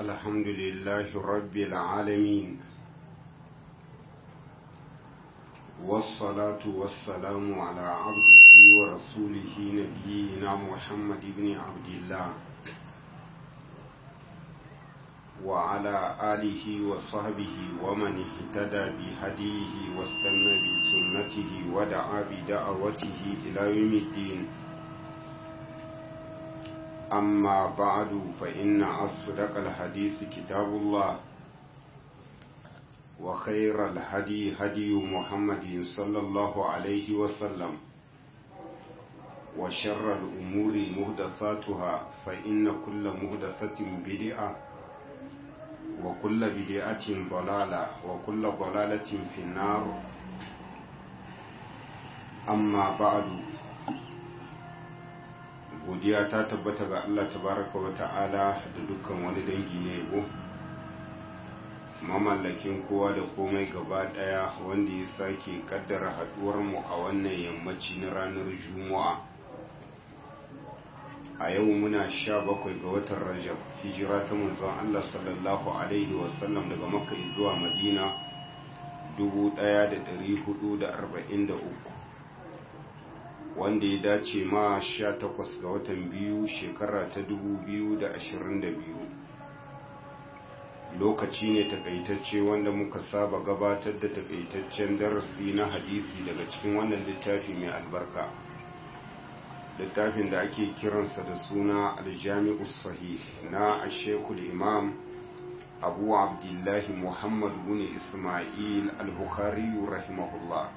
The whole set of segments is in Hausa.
الحمد لله رب العالمين والصلاة والسلام على عبده ورسوله نبينا محمد بن عبد الله وعلى آله وصحبه ومن اهتدى بهديه واستنى بسنته ودعا بدعوته إلى يوم الدين أما بعد فإن أصدق الحديث كتاب الله وخير الهدي هدي محمد صلى الله عليه وسلم وشر الأمور مهدثاتها فإن كل مهدثة بدعة وكل بدعة ضلالة وكل ضلالة في النار أما بعد godiya ta tabbata ga Allah tabaraka wa ta'ala da dukkan wani dangi ne yabo mamallakin kowa da komai gaba daya wanda ya sake kaddara haduwar mu a wannan yammaci na ranar juma'a a yau muna sha bakwai ga watan rajab hijira ta manzon Allah sallallahu alaihi wasallam daga makka zuwa madina 1443 wanda ya dace ma 18 ga watan biyu shekara ta 2022 lokaci ne takaitacce wanda muka saba gabatar da takaitaccen darasi na hadisi daga cikin wannan littafi mai albarka littafin da ake kiransa da suna aljami'u sahih na ashekul imam abu abdullahi muhammad bin ismail al-bukhari rahimahullah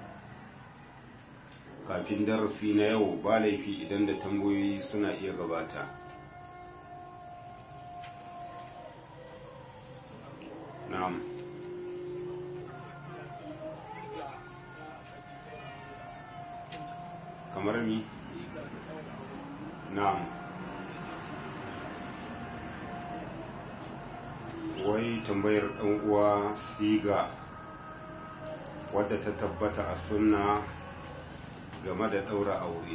kafin darasi na yau ba laifi idan da tambayoyi suna iya gabata na'am kamar mi na'am wai tambayar ɗan uwa siga wadda ta tabbata a sunna game da ɗaura aure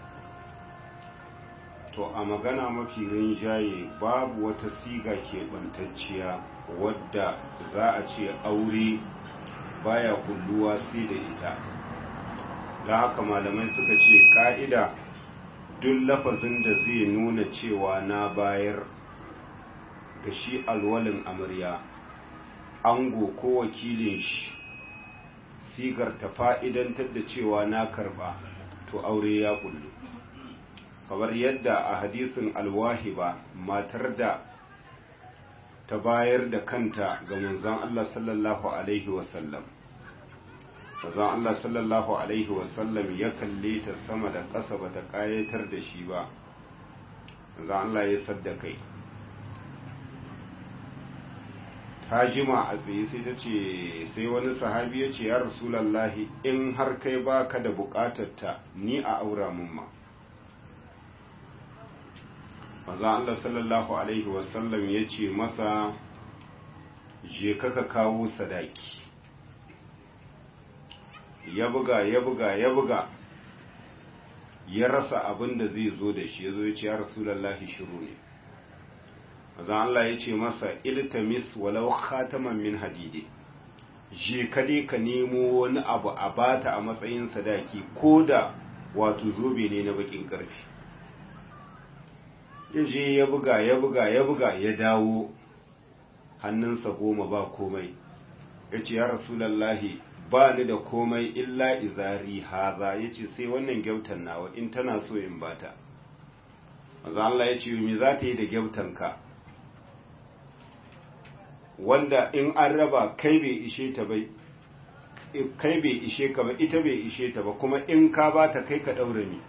to a magana mafi rinjaye babu wata siga keɓantacciya wadda za a ce aure baya kulluwa sai da ita da haka malamai suka ce ƙa'ida duk lafazin da zai nuna cewa na bayar ga shi alwalin amarya ango ko wakilin shi sigar ta fa'idantar da cewa na karba to aure ya kullu kamar yadda a hadisin alwahiba matar da ta bayar da kanta ga manzan Allah sallallahu Alaihi wasallam manzan Allah sallallahu Alaihi wasallam ya kalle ta sama da ƙasa ba ta ƙayatar da shi ba manzan Allah ya sadda kai ta jima a tsaye sai ta ce sai wani sahabi ya ce ya rasulallahi in har kai baka da bukatarta ni a aura mun ma maza Allah sallallahu alaihi wasallam ya ce masa je kaka kawo sadaki ya buga ya buga ya buga ya rasa abin da zai zo da shi ya zo ya ce ya rasulallahi shiru ne azan Allah ya ce masa iltamis walau khataman min hadidi je ka dai ka nemo wani abu a bata a matsayin sadaki ko da wato zobe ne na bakin karfi ya je ya buga ya buga ya buga ya dawo hannunsa goma ba komai ya ce ya rasulallahi ba ni da komai illa izari haza ya ce sai wannan gyautan nawa in tana so in bata azan Allah ya ce me za ta yi da gyautanka wanda in an raba kai bai ishe ta bai kai bai ishe ka ba ita bai ishe ta ba kuma in ka ba ta kai ka daure ni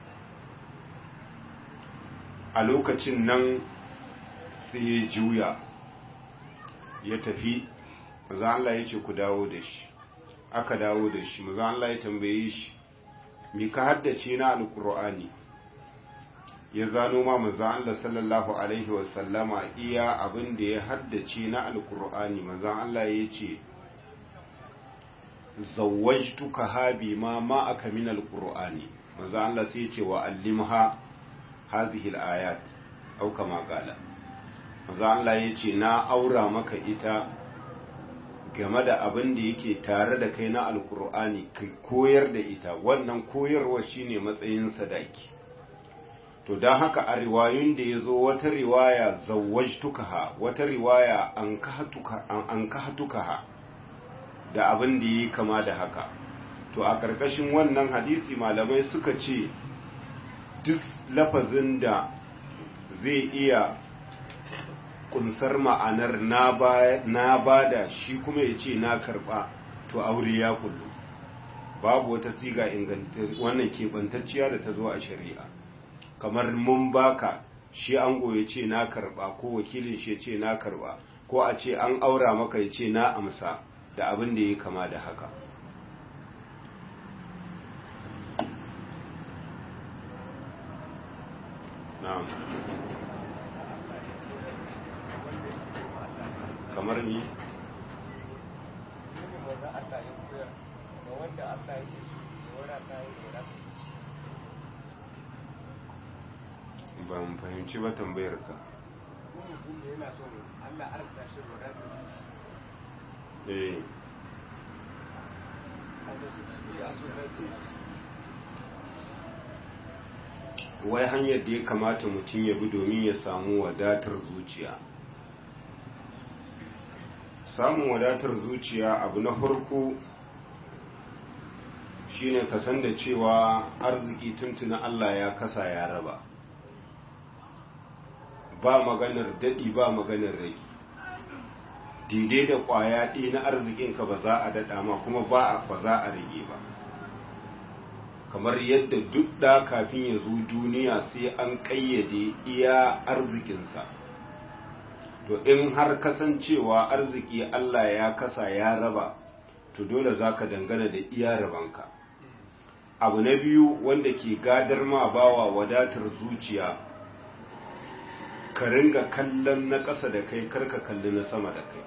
a lokacin nan sai ya juya ya tafi maza Allah ya ce ku dawo da shi aka dawo da shi maza Allah ya tambaye shi mi ka haddace na alkur'ani ya zano ma manzo Allah sallallahu alaihi wasallama iya abin da ya haddace na alkur'ani manzo Allah ya ce zawwajtuka habi ma ma aka min alkur'ani manzo Allah sai ya ce wa allimha hadhihi alayat au kama qala maza Allah ya ce na aura maka ita game da abin da yake tare da kai na alkur'ani ka koyar da ita wannan koyarwa shine matsayin sadaki to don haka a riwayun da ya zo wata riwaya zawajtukaha wata riwaya an kahatukaha da abin da yi kama da haka to a ƙarƙashin wannan hadisi malamai suka ce duk lafazin da zai iya kunsar ma'anar na ba da shi kuma ya ce na karɓa to aure ya kullu babu wata siga wannan keɓantacciya da ta zo a shari'a kamar mun baka shi an ya ce na karɓa ko wakilin shi ya ce na karɓa ko a ce an aura maka ya ce na amsa da abin da ya kama da haka na'am kamar ni ban fahimci ba tambayar ka eh wai hanyar da ya kamata mutum ya bi domin ya samu wadatar zuciya samun wadatar zuciya abu na farko shine ka san da cewa arziki tuntuna Allah ya kasa ya raba ba maganar daɗi ba maganar rage daidai da ƙwaya ɗi na arzikinka ba za a daɗa ma kuma ba za a rage ba kamar yadda duk da kafin ya zo duniya sai an ƙayyade iya arzikinsa to in har kasancewa arziki Allah ya kasa ya raba to dole za ka dangana da iya rabanka abu na biyu wanda ke gadar ma bawa wadatar zuciya ka ringa kallon na ƙasa da kai karka kalli na sama da kai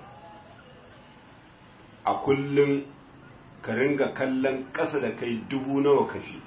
a kullum ka ringa kallon ƙasa da kai dubu nawa kafi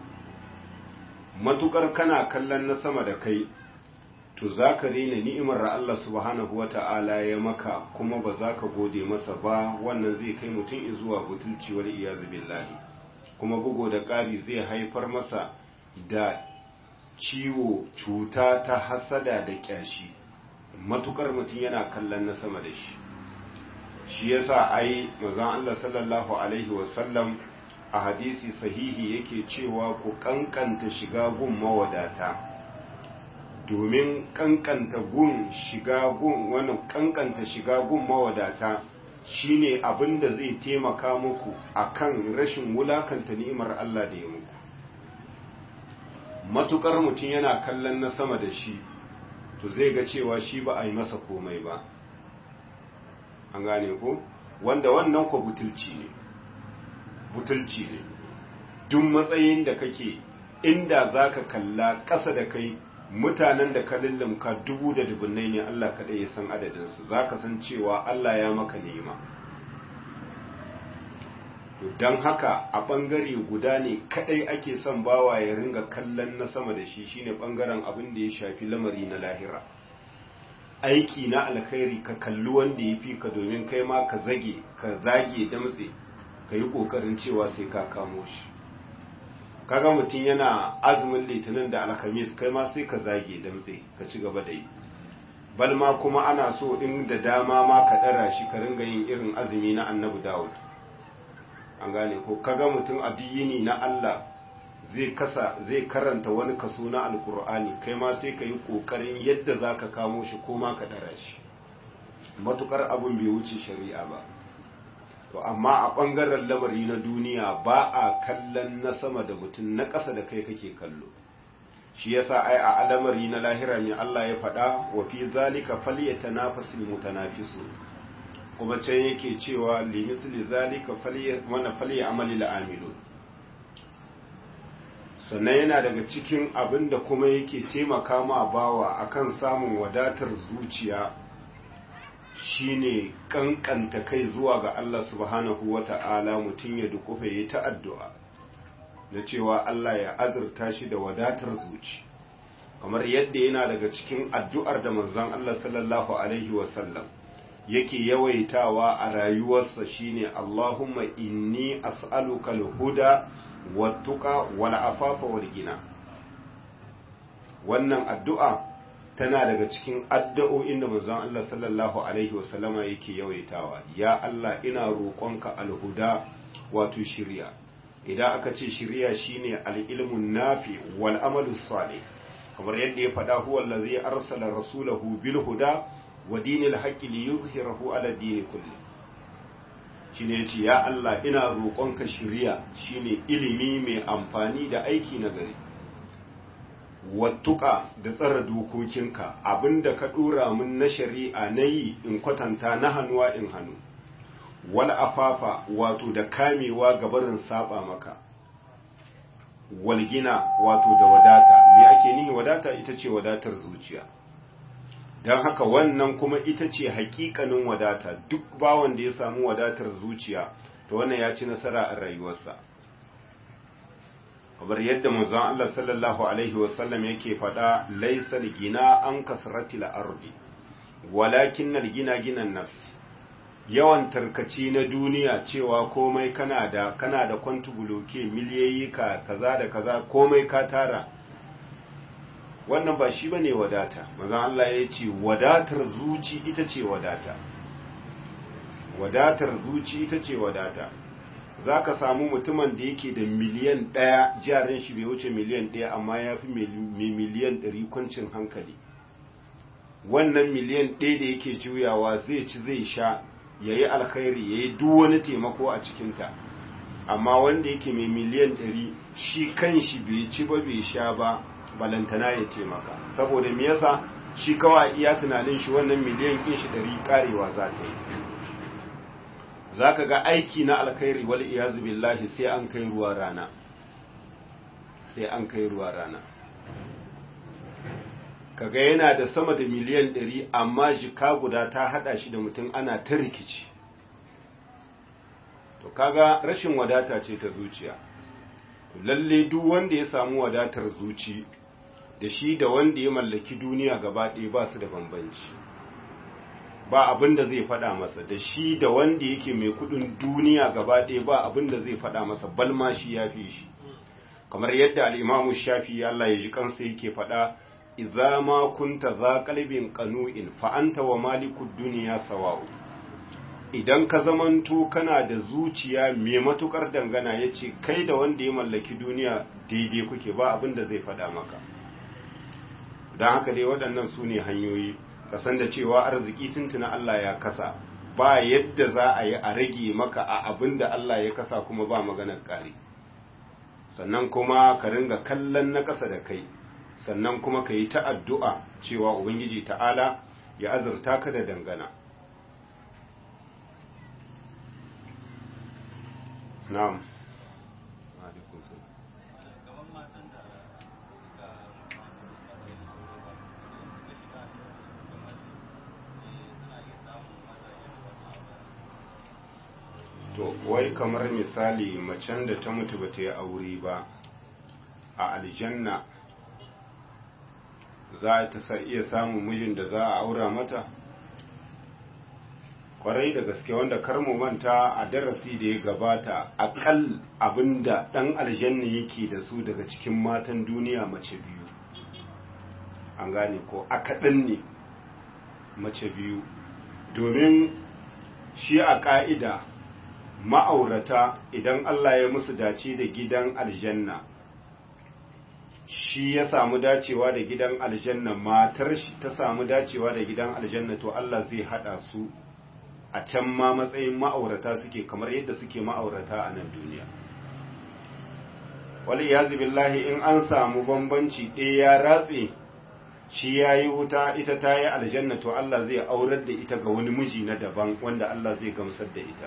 matukar kana kallon na sama da kai to za ka rena ni'imar Allah subhanahu wa ta'ala ya maka kuma ba za ka gode masa ba wannan zai kai mutum zuwa butulci wal iyazu billahi kuma bugo da ƙari zai haifar masa da ciwo cuta ta hasada da ƙyashi matukar mutum yana kallon na sama da shi shi yasa ai manzon Allah sallallahu alaihi wasallam a hadisi sahihi yake cewa ku kankanta shiga gun mawadata domin kankanta gun shiga gun wani kankanta shiga gun mawadata shine abin da zai taimaka muku akan rashin wulakanta ni'imar Allah da ya muku matukar mutum yana kallon na sama da shi to zai ga cewa shi ba a yi masa komai ba an gane ko wanda wannan ko butulci ne butulci ne duk matsayin da kake inda zaka kalla ƙasa da kai mutanen da ka lullumka dubu da dubunnai ne Allah kaɗai ya san adadinsu za ka san cewa Allah ya maka nema don haka a ɓangare guda ne kaɗai ake son bawa ya ringa kallon na sama da shi shine ɓangaren abin da ya shafi lamari na lahira aiki na alkhairi ka kalli wanda ya fi ka domin kai ma ka zage ka zage damtse ka yi ƙoƙarin cewa sai ka kamo shi kaga mutum yana azumin litinin da alhamis kai ma sai ka zage damtse ka ci gaba da yi bal ma kuma ana so in da dama ma ka ɗara shi ka ringa yin irin azumi na annabi dawud an gane ko kaga mutum a yini na allah zai kasa zai karanta wani kaso na alkur'ani kai ma sai ka yi ƙoƙarin yadda za ka kamo shi ko ma ka ɗara shi matukar abin bai wuce shari'a ba to amma a ɓangaren lamari na duniya ba a kallon na sama da mutum na ƙasa da kai kake kallo shi yasa ai a alamari na lahira mai Allah ya faɗa wa fi zalika falyatanafasul mutanafisu kuma can yake cewa limisli zalika mana falyamali la'amilu sannan yana daga cikin abin da kuma yake taimaka ma bawa akan samun wadatar zuciya shine kankanta kai zuwa ga Allah subhanahu wata'ala mutum ya dukufa yi ta addu'a na cewa Allah ya azurta shi da wadatar zuci kamar yadda yana daga cikin addu'ar da manzon Allah sallallahu alaihi wasallam yake yawaitawa a rayuwarsa shine Allahumma inni as'aluka al-huda wat-tuqa wal-afafa wal-ghina wannan addu'a tana daga cikin addu'o'in da manzon Allah sallallahu alaihi wasallama yake yawaitawa ya Allah ina roƙonka al-huda wato shiriya idan aka ce shiriya shine al-ilmun nafi wal amalu salih kamar yadda ya faɗa huwa allazi arsala rasulahu bil huda wa dinil haqqi li yuzhirahu ala dini kulli shine yace ya Allah ina roƙonka shiriya shine ilimi mai amfani da aiki na gari wattuka da tsara dokokinka abinda ka dora min na shari'a nayi in kwatanta na hannuwa in hannu wal afafa wato da kamewa gabarin saba maka walgina wato da wadata me ake nihi wadata ita ce wadatar zuciya don haka wannan kuma ita ce hakikanin wadata duk bawan da ya samu wadatar zuciya to wannan ya ci nasara a rayuwarsa kamar yadda manzon Allah sallallahu alaihi wasallam yake faɗa laisal gina an kasratil ardi walakin gina ginan nafs yawan tarkaci na duniya cewa komai kana da kana da kwantubuloke miliyoyi ka kaza da kaza komai ka tara wannan ba shi bane wadata maza Allah ya ce wadatar zuci ita ce wadata wadatar zuci ita ce wadata za ka samu mutumin da yake da miliyan ɗaya jarin shi bai wuce miliyan ɗaya amma ya fi miliyan ɗari kwancin hankali wannan miliyan ɗaya da yake juyawa zai ci zai sha ya yi alkhairi ya yi duk wani taimako a cikinta amma wanda yake mai miliyan ɗari shi kan shi bai ci ba bai sha ba balantana ya taimaka saboda me yasa shi kawai iya tunanin shi wannan miliyan kin shi ɗari karewa za ta yi za ka ga aiki na alkhairi wal iyazu billahi sai an kai ruwa rana sai an kai ruwa rana kaga yana da sama da miliyan ɗari amma jika guda ta haɗa shi da mutum ana ta rikici to kaga rashin wadata ce ta zuciya lalle duk wanda ya samu wadatar zuci da shi da wanda ya mallaki duniya gaba ɗaya ba su da bambanci ba abin da zai faɗa masa da shi da wanda yake mai kudin duniya gaba ɗaya ba abin da zai faɗa masa balma shi ya fi shi kamar yadda al'imamu shafi Allah ya ji kansa yake faɗa idza ma kunta za qalbin qanu'in fa anta wa malikud dunya sawa'u idan ka zamanto kana da zuciya mai matukar dangana yace kai da wanda ya mallaki duniya daidai kuke ba abin da zai faɗa maka dan haka dai waɗannan su ne hanyoyi kasan da cewa arziki tuntuna Allah ya kasa ba yadda za a yi a rage maka a abin da Allah ya kasa kuma ba maganar ƙari sannan kuma ka ringa kallon na ƙasa da kai sannan kuma ka yi ta addu'a cewa Ubangiji ta'ala ya azurta ka da dangana. Na'am. To, wai kamar misali macen da ta mutu ba ta yi aure ba a aljanna za ta iya samun mijin da za a aura mata kwarai da gaske wanda karmu manta a darasi da ya gabata akal abinda dan aljanna yake da su daga cikin matan duniya mace biyu an gane ko akaɗin ne mace biyu domin shi a ƙa'ida ma'aurata idan Allah ya musu dace da gidan aljanna shi ya samu dacewa da gidan aljanna matar shi ta samu dacewa da gidan aljanna to Allah zai hada su a can ma matsayin ma'aurata suke kamar yadda suke ma'aurata a nan duniya wali yazi billahi in an samu bambanci ɗaya ya ratse shi ya yi wuta ita ta yi aljanna to Allah zai aurar da ita ga wani miji na daban wanda Allah zai gamsar da ita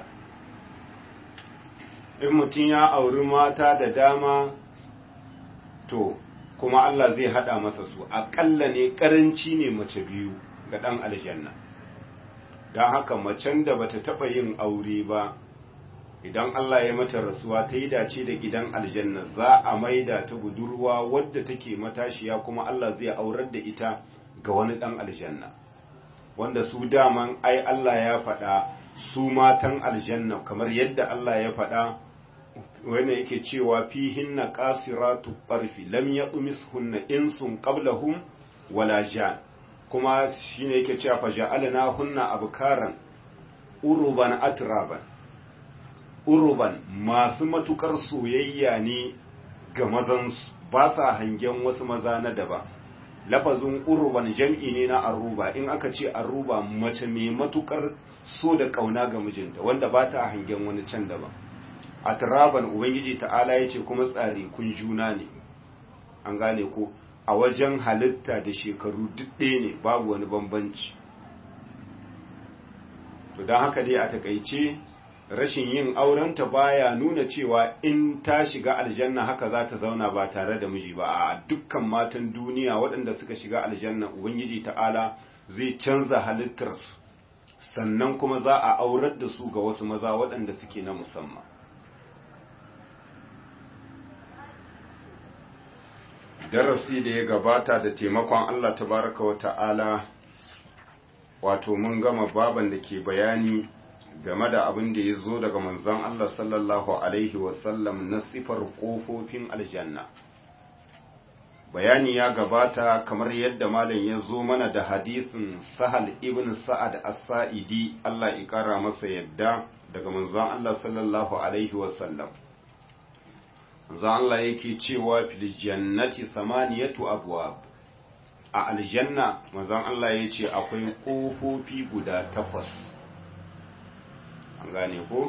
in mutum ya auri mata da dama to kuma Allah zai hada masa su aƙalla ne ƙaranci ne mace biyu ga ɗan aljanna don haka macen da bata taɓa yin aure ba idan Allah ya mata rasuwa ta yi dace da gidan aljanna za a maida ta budurwa wadda take matashiya kuma Allah zai aurar da ita ga wani ɗan aljanna wanda su daman ai Allah ya faɗa su matan aljanna kamar yadda Allah ya faɗa wanda yake cewa fihinna qasiratu qarfi lam yaqmishunna insun qablahum wala jan kuma shine yake cewa fa ja'alna hunna abkaran uruban atraban uruban masu matukar soyayya ne ga mazansu ba sa hangen wasu maza na daban lafazin uruban jam'i ne na aruba in aka ce aruba mace mai matukar so da kauna ga mijinta wanda ba ta hangen wani can daban a turaban ubangiji ta'ala ya ce kuma tsari kun juna ne an gane ko a wajen halitta da shekaru duk ɗaya ne babu wani bambanci to don haka dai a takaice rashin yin aurenta baya nuna cewa in ta shiga aljanna haka za ta zauna ba tare da miji ba a dukkan matan duniya waɗanda suka shiga aljanna ubangiji ta'ala zai canza halittarsu sannan kuma za a aurar da su ga wasu maza waɗanda suke na musamman darasi da ya gabata da taimakon Allah tabaraka wa ta'ala wato mun gama baban da ke bayani game da abin da ya zo daga manzon Allah sallallahu Alaihi wasallam na sifar ƙofofin aljanna. Bayani ya gabata kamar yadda malam ya zo mana da hadisin Sahal ibn Sa'ad as-Sa'idi Allah ya ƙara masa yadda daga manzon Allah sallallahu Alaihi wasallam. Manzon Allah yake cewa fil jannati samaniyatu abwab a aljanna manzon Allah ya ce akwai ƙofofi guda takwas. an gane ko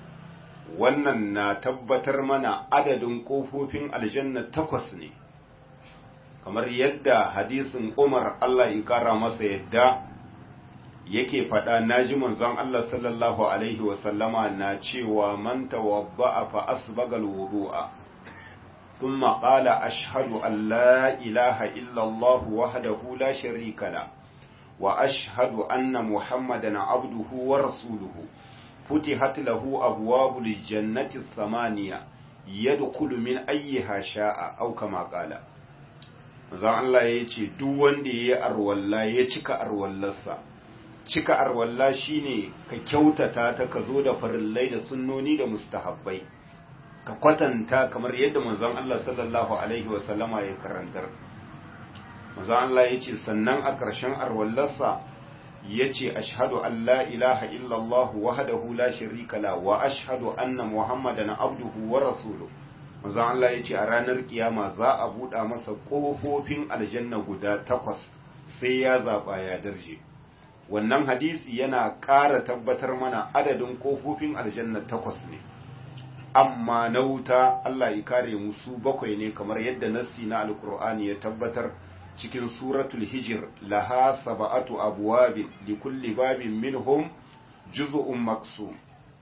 wannan na tabbatar mana adadin ƙofofin aljanna takwas ne kamar yadda hadisin umar Allah ya kara masa yadda yake faɗa naji manzon Allah sallallahu alaihi wasallama na cewa man tawadda'a fa asbaga alwudu'a thumma qala ashhadu an la ilaha illa Allah wahdahu la sharika la wa ashhadu anna muhammadan abduhu wa rasuluhu فتحت له أبواب الجنة الثمانية يدخل من أيها شاء أو كما قال zan Allah ya ce duk wanda ya yi arwalla ya cika arwallarsa cika arwalla shine ka kyautata ta ka zo da farillai da sunnoni da mustahabbai ka kwatanta kamar yadda manzon Allah sallallahu alaihi wasallama ya karantar manzon Allah ya ce sannan a ƙarshen arwallarsa ya ce ashadu an la ilaha illallah wahdahu la sharika la wa ashhadu anna muhammadan abduhu wa rasuluhu manzon Allah ya ce a ranar kiyama za a buɗa masa ƙofofin aljanna guda takwas sai ya zaɓa ya darje wannan hadisi yana ƙara tabbatar mana adadin ƙofofin aljanna takwas ne amma na wuta Allah ya kare musu bakwai ne kamar yadda nassi na alkur'ani ya tabbatar cikin suratul hijir laha saba'atu abwabin li kulli babin minhum juz'un maqsum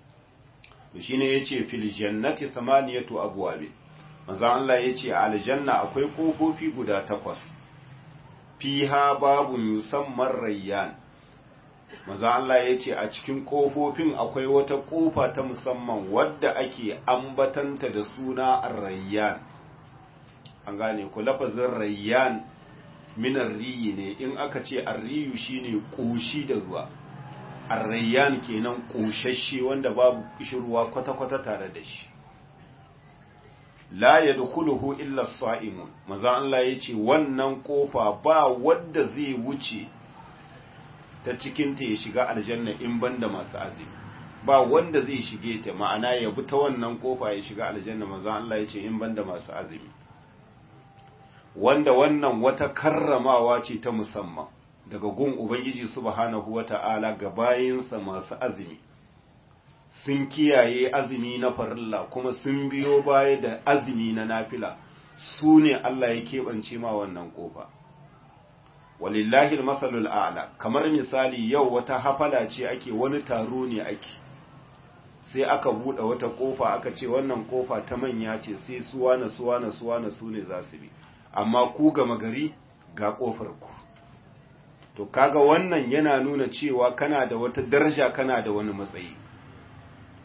shine yace fil jannati thamaniyatu abwabin manzo Allah yace a aljanna akwai kofofi guda takwas fiha babun yusamman rayyan manzo Allah yace a cikin kofofin akwai wata kofa ta musamman wadda ake ambatanta da suna ar-rayyan an gane ku lafazin rayyan minar riyi ne in aka ce arriyu shine ƙoshi da ruwa arrayyan kenan ƙoshashe wanda babu kishirwa kwata-kwata tare da shi la yadkhuluhu illa as-sa'imun maza Allah yace wannan kofa ba wanda zai wuce ta cikin ta ya shiga aljanna in banda masu azumi ba wanda zai shige ta ma'ana ya bi ta wannan kofa ya shiga aljanna maza Allah yace in banda masu azumi wanda wannan wata karramawa ce ta musamman daga gun Ubangiji subhanahu wata'ala ga bayinsa masu azumi sun kiyaye azumi na farilla kuma sun biyo baya da azumi na nafila su ne Allah ya keɓance ma wannan ƙofa walillahi masalul a'la kamar misali yau wata hafala ce ake wani taro ne ake sai aka buɗe wata ƙofa aka ce wannan ƙofa ta manya ce sai suwana suwana suwana su ne za su bi amma ku gama gari ga ƙofar ku to kaga wannan yana nuna cewa kana da wata daraja kana da wani matsayi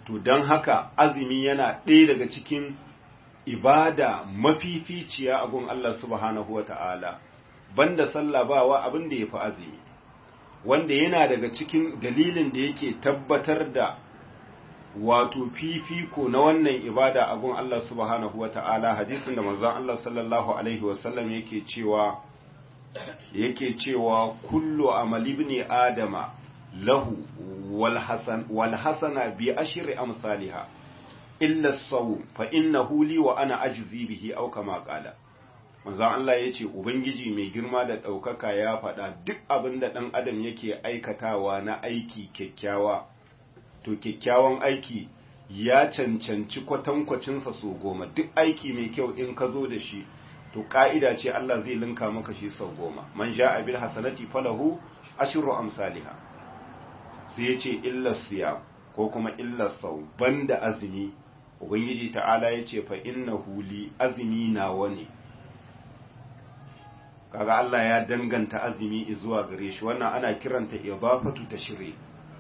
to don haka azumi yana ɗaya daga cikin ibada mafificiya a gun Allah subhanahu wa ta'ala banda sallah bawa abin da ya fi azumi wanda yana daga cikin dalilin da yake tabbatar da wato fifiko na wannan ibada a gun Allah subhanahu wa ta'ala hadisin da manzon Allah sallallahu alaihi wasallam yake cewa yake cewa kullu amali ibn adama lahu wal hasan wal hasana bi ashri amsalha illa as-sawm fa innahu li wa ana ajzi bihi aw kama qala manzon Allah yace ubangiji mai girma da daukaka ya faɗa duk abin da dan adam yake aikatawa na aiki kyakkyawa to kyakkyawan aiki ya cancanci kwatankwacinsa so goma duk aiki mai kyau in ka zo da shi to ka'ida ce Allah zai linka maka shi sau goma man ja'a bil hasanati falahu ashru amsalha sai ya ce illa siyam ko kuma illa sau banda azumi ubangiji ta'ala ya ce fa innahu li azumi nawa ne kaga Allah ya danganta azumi zuwa gare shi wannan ana kiranta idafatu tashri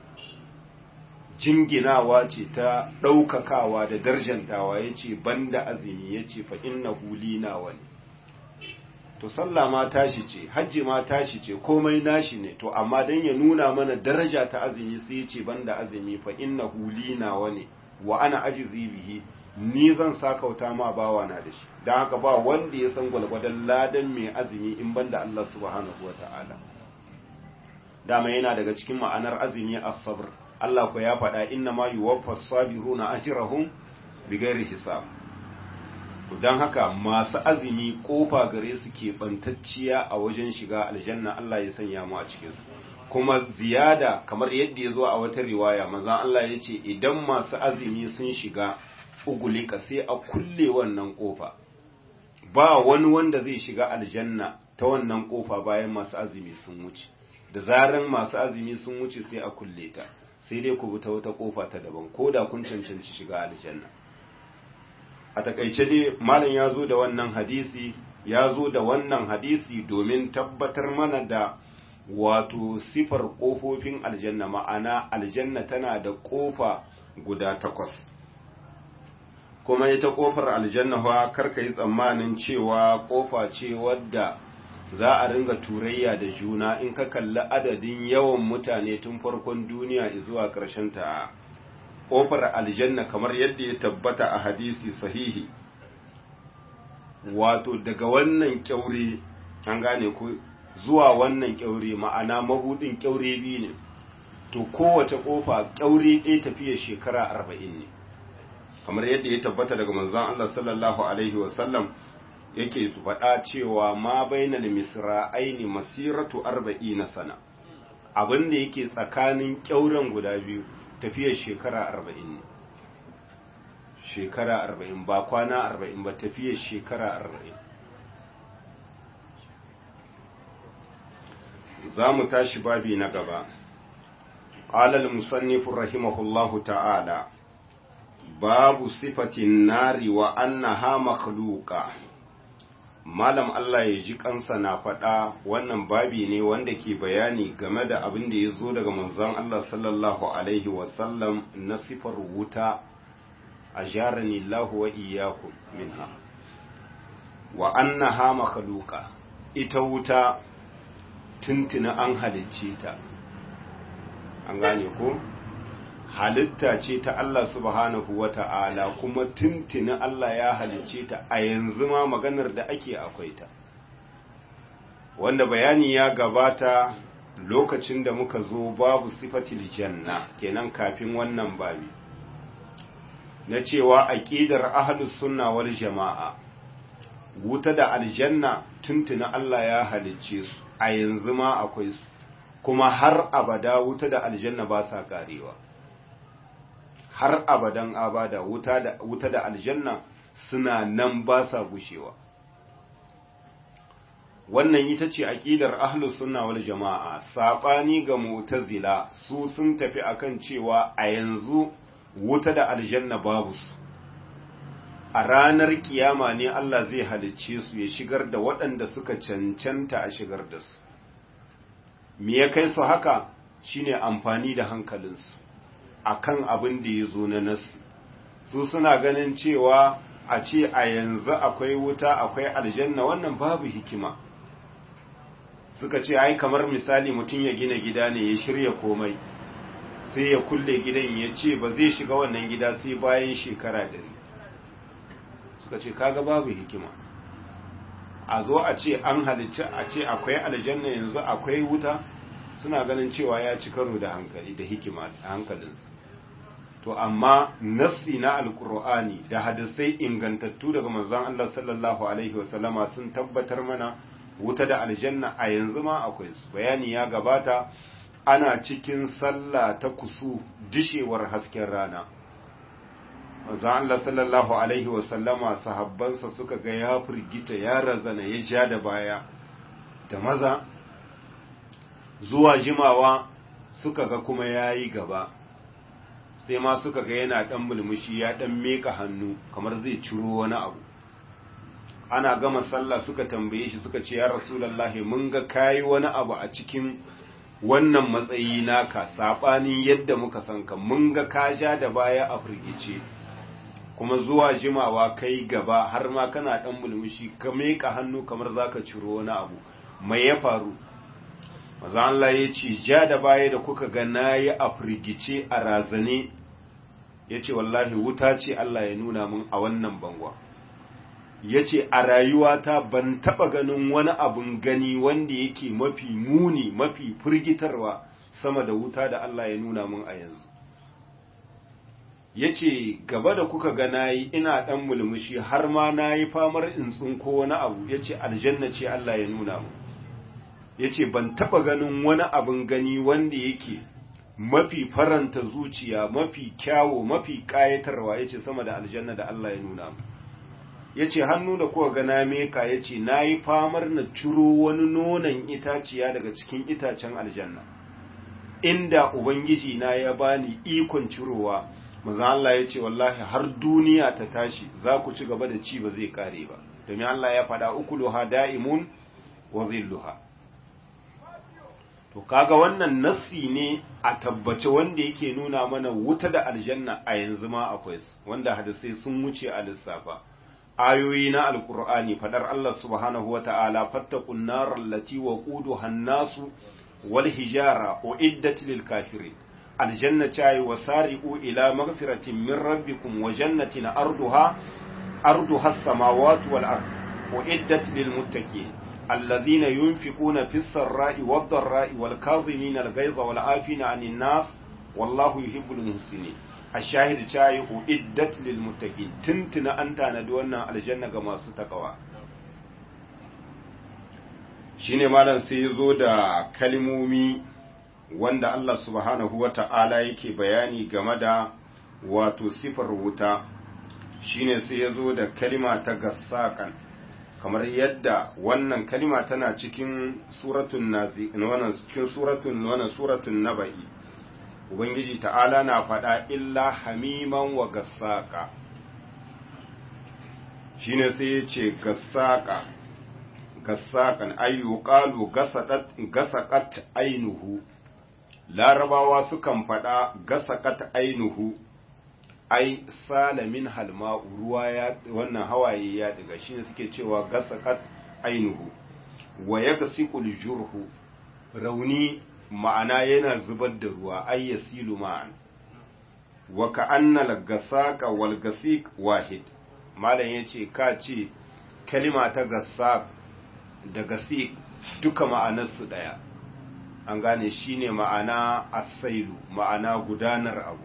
jinginawa ce ta ɗaukakawa da darjantawa ya ce banda azumi ya ce fa innahu li nawa ne to sallah ma tashi ce hajji ma tashi ce komai nashi ne to amma dan ya nuna mana daraja ta azumi sai ya ce banda azumi fa innahu li nawa ne wa ana ajizi bihi ni zan sakauta ma bawa na da shi dan haka ba wanda ya san gwalgwadon ladan mai azumi in banda Allah subhanahu wataala dama yana daga cikin ma'anar azumi as-sabr Allah ko ya faɗa inna ma yuwaffas sabiruna ajrahum bighairi hisab don haka masu azumi kofa gare su ke bantacciya a wajen shiga aljanna Allah ya sanya mu a cikinsu kuma ziyada kamar yadda ya zo a wata riwaya manzan Allah ya ce idan masu azumi sun shiga ugulika sai a kulle wannan kofa ba wani wanda zai shiga aljanna ta wannan kofa bayan masu azumi sun wuce da zaran masu azumi sun wuce sai a kulle ta sai dai ku bi ta wata kofa ta daban ko da kun cancanci shiga aljanna a takaice dai malam ya zo da wannan hadisi ya zo da wannan hadisi domin tabbatar mana da wato sifar ƙofofin aljanna ma'ana aljanna tana da ƙofa guda takwas kuma ita ƙofar aljanna fa karka yi tsammanin cewa ƙofa ce wadda za a ringa turayya da juna in ka kalli adadin yawan mutane tun farkon duniya zuwa ƙarshen ta ƙofar aljanna kamar yadda ya tabbata a hadisi sahihi wato daga wannan kyaure an gane ku zuwa wannan kyaure ma'ana mabudin kyaure biyu ne to kowace ƙofa kyaure ɗaya tafiya shekara arba'in ne kamar yadda ya tabbata daga manzon Allah sallallahu alaihi wasallam yake faɗa cewa ma bainal misra'aini masiratu arba'ina sana abin da yake tsakanin kyauren guda biyu tafiyar shekara arba'in ne shekara arba'in ba kwana arba'in ba tafiyar shekara arba'in za mu tashi babi na gaba ƙalal musannifin rahimahullahu ta'ala babu sifatin nari wa annaha makhluqa malam Allah ya ji kansa na faɗa wannan babi ne wanda ke bayani game da abin da ya zo daga manzon Allah sallallahu alaihi wasallam na sifar wuta a jarani Allah wa iyyakum minha wa annaha makhluqa ita wuta tuntuna an halicce ta an gane ko halitta ce ta Allah subhanahu wa ta'ala kuma tuntuni Allah ya halicce ta a yanzu ma maganar da ake akwai ta wanda bayani ya gabata lokacin da muka zo babu sifatil janna kenan kafin wannan babi na cewa aqidar ahlus sunna wal jama'a wuta da aljanna tuntuni Allah ya halicce su a yanzu ma akwai su kuma har abada wuta da aljanna ba sa karewa har abadan abada wuta da wuta da aljanna suna nan ba sa gushewa wannan ita ce aqidar ahlus sunna wal jamaa sabani ga mu'tazila su sun tafi akan cewa a yanzu wuta da aljanna babu su a ranar kiyama ne Allah zai halicce su ya shigar da waɗanda suka cancanta a shigar da su me ya kai su haka shine amfani da hankalinsu akan abin da ya zo na nasu su suna ganin cewa a ce a yanzu akwai wuta akwai aljanna wannan babu hikima suka ce ai kamar misali mutum ya gina gida ne ya shirya komai sai ya kulle gidan ya ce ba zai shiga wannan gida sai bayan shekara dari suka ce kaga babu hikima a zo a ce an halicci a ce akwai aljanna yanzu akwai wuta suna ganin cewa ya ci karo da hankali da hikima a hankalinsu to amma nassi na alkur'ani da hadisai ingantattu daga manzon Allah sallallahu alaihi wasallama sun tabbatar mana wuta da aljanna a yanzu ma akwai su bayani ya gabata ana cikin sallah ta kusu dishewar hasken rana manzon Allah sallallahu alaihi wasallama sahabbansa suka ga ya firgita ya razana ya ja da baya da maza zuwa jimawa suka ga kuma yayi gaba sai ma suka ga yana dan mulmushi ya dan meka hannu kamar zai ciro wani abu ana gama sallah suka tambaye shi suka ce ya rasulullahi mun ga kayi wani abu a cikin wannan matsayi naka sabanin yadda muka san ka mun ga ka ja da baya a firgice kuma zuwa jimawa kai gaba har ma kana dan mulmushi ka meka hannu kamar zaka ciro wani abu mai ya faru maza Allah ya ce ja da baya da kuka ga nayi a firgice a razane ya ce wallahi wuta ce Allah ya nuna mun a wannan bangwa ya ce a rayuwata ban taɓa ganin wani abun gani wanda yake mafi muni mafi firgitarwa sama da wuta da Allah ya nuna mun a yanzu ya ce gaba da kuka ga nayi ina ɗan mulmushi har ma na yi famar in tsinko wani abu ya ce aljanna ce Allah ya nuna mun ya ce ban taɓa ganin wani abun gani wanda yake mafi faranta zuciya mafi kyawo mafi ƙayatarwa ya ce sama da aljanna da Allah ya nuna mu ya ce hannu da kuwa gana meka ya ce na yi famar na ciro wani nonon itaciya daga cikin itacen aljanna inda ubangiji na ya bani ikon cirowa maza Allah ya ce wallahi har duniya ta tashi za ku ci gaba da ci ba zai kare ba domin Allah ya faɗa ukuluha da'imun wa zilluha to kaga wannan nassi ne a tabbace wanda yake nuna mana wuta da aljanna a yanzu ma akwai su wanda hadisai sun wuce a lissafa ayoyi na alkur'ani fadar Allah subhanahu wata'ala fattaqun nar allati waquduha an-nasu wal hijara uiddat lil kafirin aljanna tayi wasari'u ila maghfiratin min rabbikum wa jannatin arduha arduha as-samawati wal ard uiddat lil muttaqin الذين ينفقون في السراء والضراء والكاظمين الغيظ والعافين عن الناس والله يحب المحسنين الشاهد شاي أعدت للمتقين تنتنا أنت ندونا الجنة كما ستقوى shine malam sai ya zo da kalmomi wanda Allah subhanahu wa ta'ala yake bayani game da wato sifar wuta shine sai ya zo da kalima ta gassaƙan kamar yadda wannan kalima tana cikin suratun nazi wannan cikin suratun wannan suratun nabai ubangiji ta'ala na faɗa illa hamiman wa gassaka shine sai ya ce gassaka gassakan ayyu qalu gasadat gasaqat ainuhu larabawa sukan faɗa gasaqat ainuhu ai salamin halma ruwa ya wannan hawaye ya daga shine suke cewa gasaqat ainuhu wa yagsiqul jurhu rauni ma'ana yana zubar da ruwa ay yasilu ma'an wa ka'anna al-gasaqa wal gasiq wahid malam yace ka ce kalima ta gasaq da gasiq duka ma'anar su daya an gane shine ma'ana asailu ma'ana gudanar abu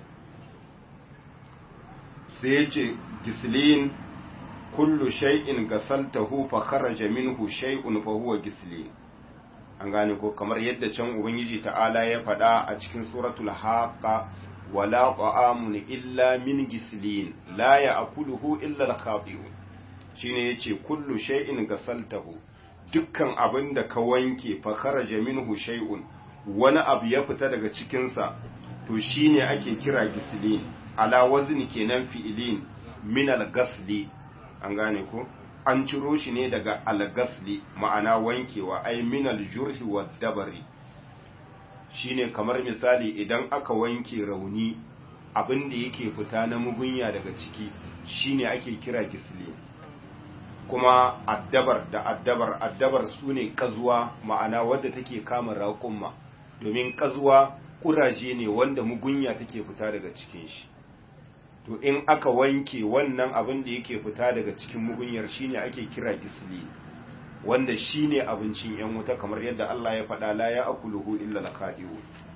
sai ya ce gislin kullu shay'in gasaltahu fa kharaja minhu shay'un fa huwa gislin an gane ko kamar yadda can ubangiji ta'ala ya faɗa a cikin suratul haqa wala ta'amun illa min gislin la ya'kuluhu illa al-khati'un shine yace kullu shay'in gasaltahu dukkan abin da ka wanke fa kharaja minhu shay'un wani abu ya fita daga cikin sa to shine ake kira gislin ala wazni kenan fi'ilin min al-gasli an gane ko an ciro shi ne daga al-gasli ma'ana wankewa ay min al-jurhi wa dabari shine kamar misali idan aka wanke rauni abin da yake fita na mugunya daga ciki shine ake kira gisli kuma addabar da addabar addabar su ne kazuwa ma'ana wadda take kama raƙumma domin kazuwa kuraje ne wanda mugunya take fita daga cikin shi to in aka wanke wannan abin da yake fita daga cikin mugunyar shine ake kira gisli wanda shine abincin yan wuta kamar yadda Allah ya faɗa la ya akuluhu illa lakadiu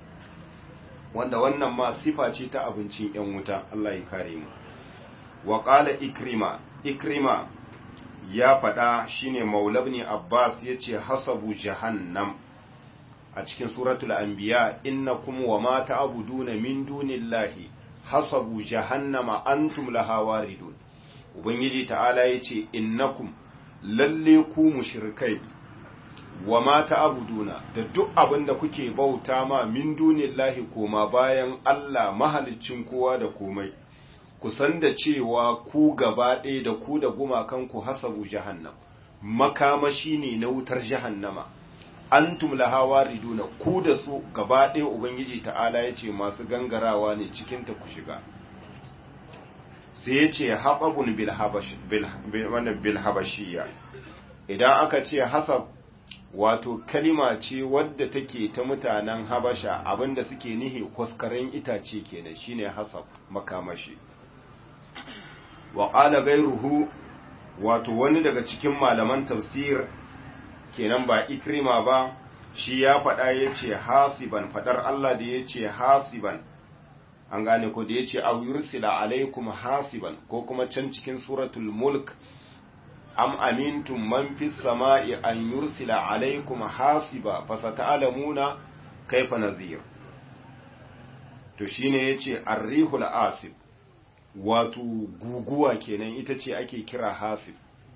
wanda wannan ma sifa ce ta abincin yan wuta Allah ya kare mu wa qala ikrima ikrima ya faɗa shine maulabni abbas yace hasabu jahannam a cikin suratul anbiya innakum wa ma ta'buduna min dunillahi hasabu jahannama antum laha waridun ubangiji ta'ala yace innakum lalle ku mushrikai wa ma ta'buduna da duk abin da kuke bauta ma min dunillahi koma bayan Allah mahaliccin kowa da komai ku san da cewa ku gaba ɗaya da ku da gumakan ku hasabu jahannam makamashi ne na wutar jahannama antum laha wariduna ku da su gaba ɗaya ubangiji ta'ala yace masu gangarawa ne cikin ta ku shiga sai yace haɓabun bil habashiyya idan aka ce hasab wato kalima ce wadda take ta mutanen habasha abinda suke nihi kwaskaren itace kenan shine hasab makamashi wa qala gairuhu wato wani daga cikin malaman tafsir kenan ba ikrima ba shi ya faɗa yace hasiban fadar Allah da yace hasiban an gane ko da yace aw yursila alaikum hasiban ko kuma can cikin suratul mulk am amintum man fis sama'i an yursila alaikum hasiba fasata'lamuna kaifa nadhir to shine yace arrihul asib wato guguwa kenan ita ce ake kira hasib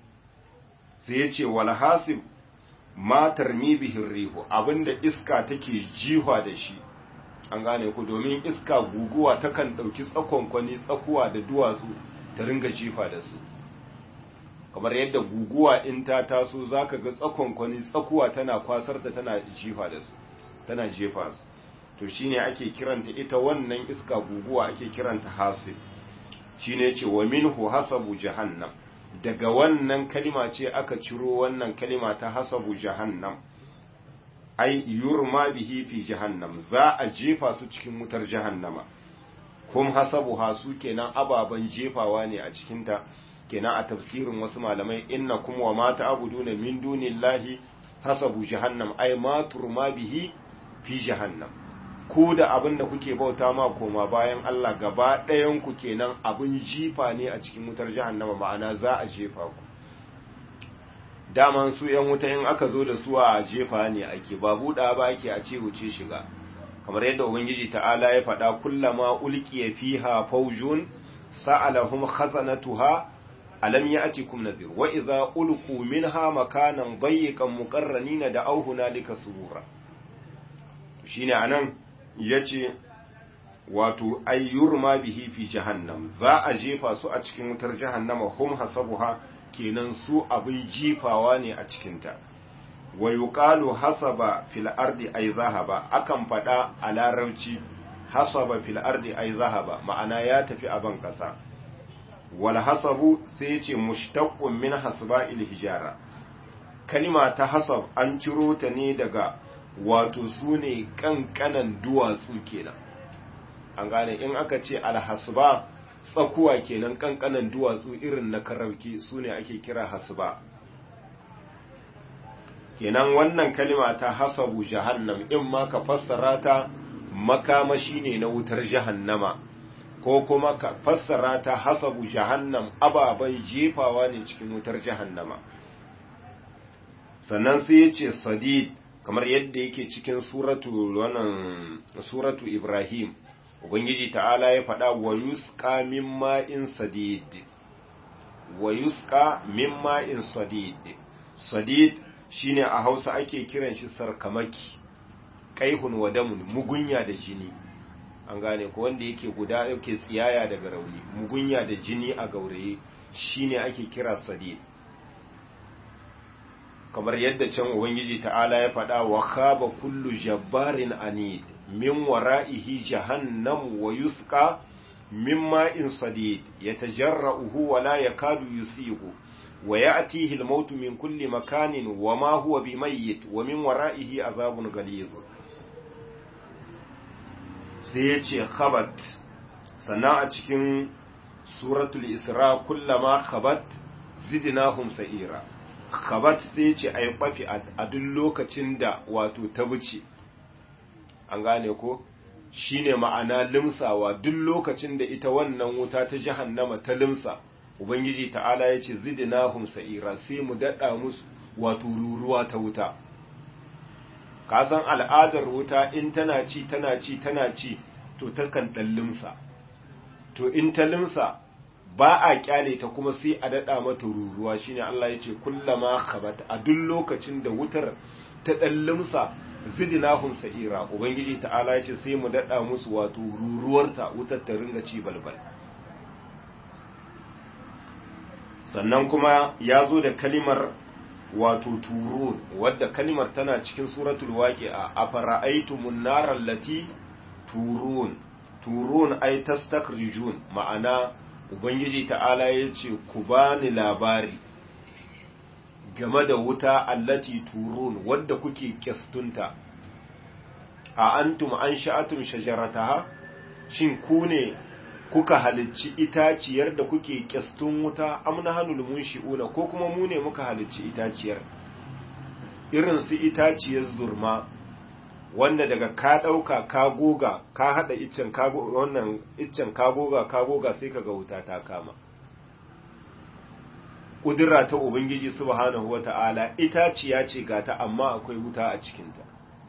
sai yace wal hasib ma tarmi bihin rihu abinda iska take jihwa da shi an gane ku domin iska guguwa takan dauki tsakonkwani tsakuwa da duwatsu ta ringa jifa da su kamar yadda guguwa in ta taso zaka ga tsakonkwani tsakuwa tana kwasar da tana jifa da su tana jefa su to shine ake kiranta ita wannan iska guguwa ake kiranta hasib shine yace wa minhu hasabu jahannam daga wannan kalima ce aka ciro wannan kalima ta hasabu jahannam ai yurma bihi fi jahannam za a jefa su cikin wutar jahannama kum hasabu hasu kenan ababan jefawa ne a cikinta kenan a tafsirin wasu malamai inna kuma wa mata abuduna min dunillahi hasabu jahannam ai ma turma bihi fi jahannam ku da abin da kuke bauta ma koma bayan Allah gaba ɗayan ku kenan abin jifa ne a cikin wutar jahannama ma'ana za a jefa ku daman su yan wuta in aka zo da su a jefa ne ake ba buɗa ba ake a ce wuce shiga kamar yadda ubangiji ta'ala ya faɗa kullama ulqiya fiha fawjun sa'alahum khazanatuha alam ya'tikum nadhir wa idza ulqu minha makanan dayyiqan muqarranina da auhuna lika surura shine anan yace wato ayyurma bihi fi jahannam za a jefa su a cikin wutar jahannama hum hasabuha kenan su abin jifawa ne a cikinta wa yuqalu hasaba fil ardi ay zahaba akan fada a larabci hasaba fil ardi ay zahaba ma'ana ya tafi a ban kasa wal hasabu sai yace mushtaqqun min hasba'il hijara kalima ta hasab an ciro ta ne daga wato sune kankanan duwatsu kenan an gane in aka ce alhasba tsakuwa kenan kankanan duwatsu irin na karauki su ne ake kira hasba kenan wannan kalima ta hasabu jahannam in ma ka fassara ta makamashi ne na wutar jahannama ko kuma ka fassara ta hasabu jahannam ababen jefawa ne cikin wutar jahannama sannan sai ya ce sadid kamar yadda yake cikin suratu wannan suratu ibrahim ubangiji ta'ala ya faɗa wa yusqa min ma'in sadid wa yusqa min ma'in sadid sadid shine a Hausa ake kiran shi sarkamaki kaihun wa damun mugunya da jini an gane ko wanda yake guda yake tsiyaya daga rauni mugunya da jini a gauraye shine ake kira sadid kamar yadda can ubangiji ta'ala ya faɗa wa khaba kullu jabbarin anid min wara'ihi jahannam wa yusqa min ma'in sadid yatajarra'uhu wa la yakadu yusihu wa ya'tihi al-maut min kulli makanin wa ma huwa bimayyit wa min wara'ihi azabun ghalidh sai yace khabat sannan a cikin suratul isra kullama khabat zidnahum sa'ira khabat sai ce ai kwafi a duk lokacin da wato ta wuce an gane ko shine ma'ana limsawa duk lokacin da ita wannan wuta ta jahannama ta limsa ubangiji ta'ala ya ce zidnahum sa'ira sai mu dada musu wato ruruwa ta wuta ka san al'adar wuta in tana ci tana ci tana ci to takan dan limsa to in ta limsa ba a kyale ta kuma sai a dada mata ruruwa shine Allah ya ce kullama khabat a duk lokacin da wutar ta dan limsa zidnahum sa'ira ubangiji ta'ala ya ce sai mu dada musu wato ruruwarta wutar ta ringa ci balbal sannan kuma ya zo da kalimar wato turun wadda kalimar tana cikin suratul waqi'a afara'aytumun naral lati turun turun ay tastakrijun ma'ana ubangiji ta'ala yace ku bani labari game da wuta allati turun wadda kuke kistunta a antum an sha'atum shajarataha shin ku ne kuka halicci itaciyar da kuke kistun wuta amna hanul munshi'una ko kuma mu ne muka halicci itaciyar irin su itaciyar zurma wanda daga ka dauka ka goga ka hada iccen ka wannan iccen ka goga ka goga sai kaga wuta ta kama kudura ta ubangiji subhanahu wata'ala itaciya ce gata amma akwai wuta a cikinta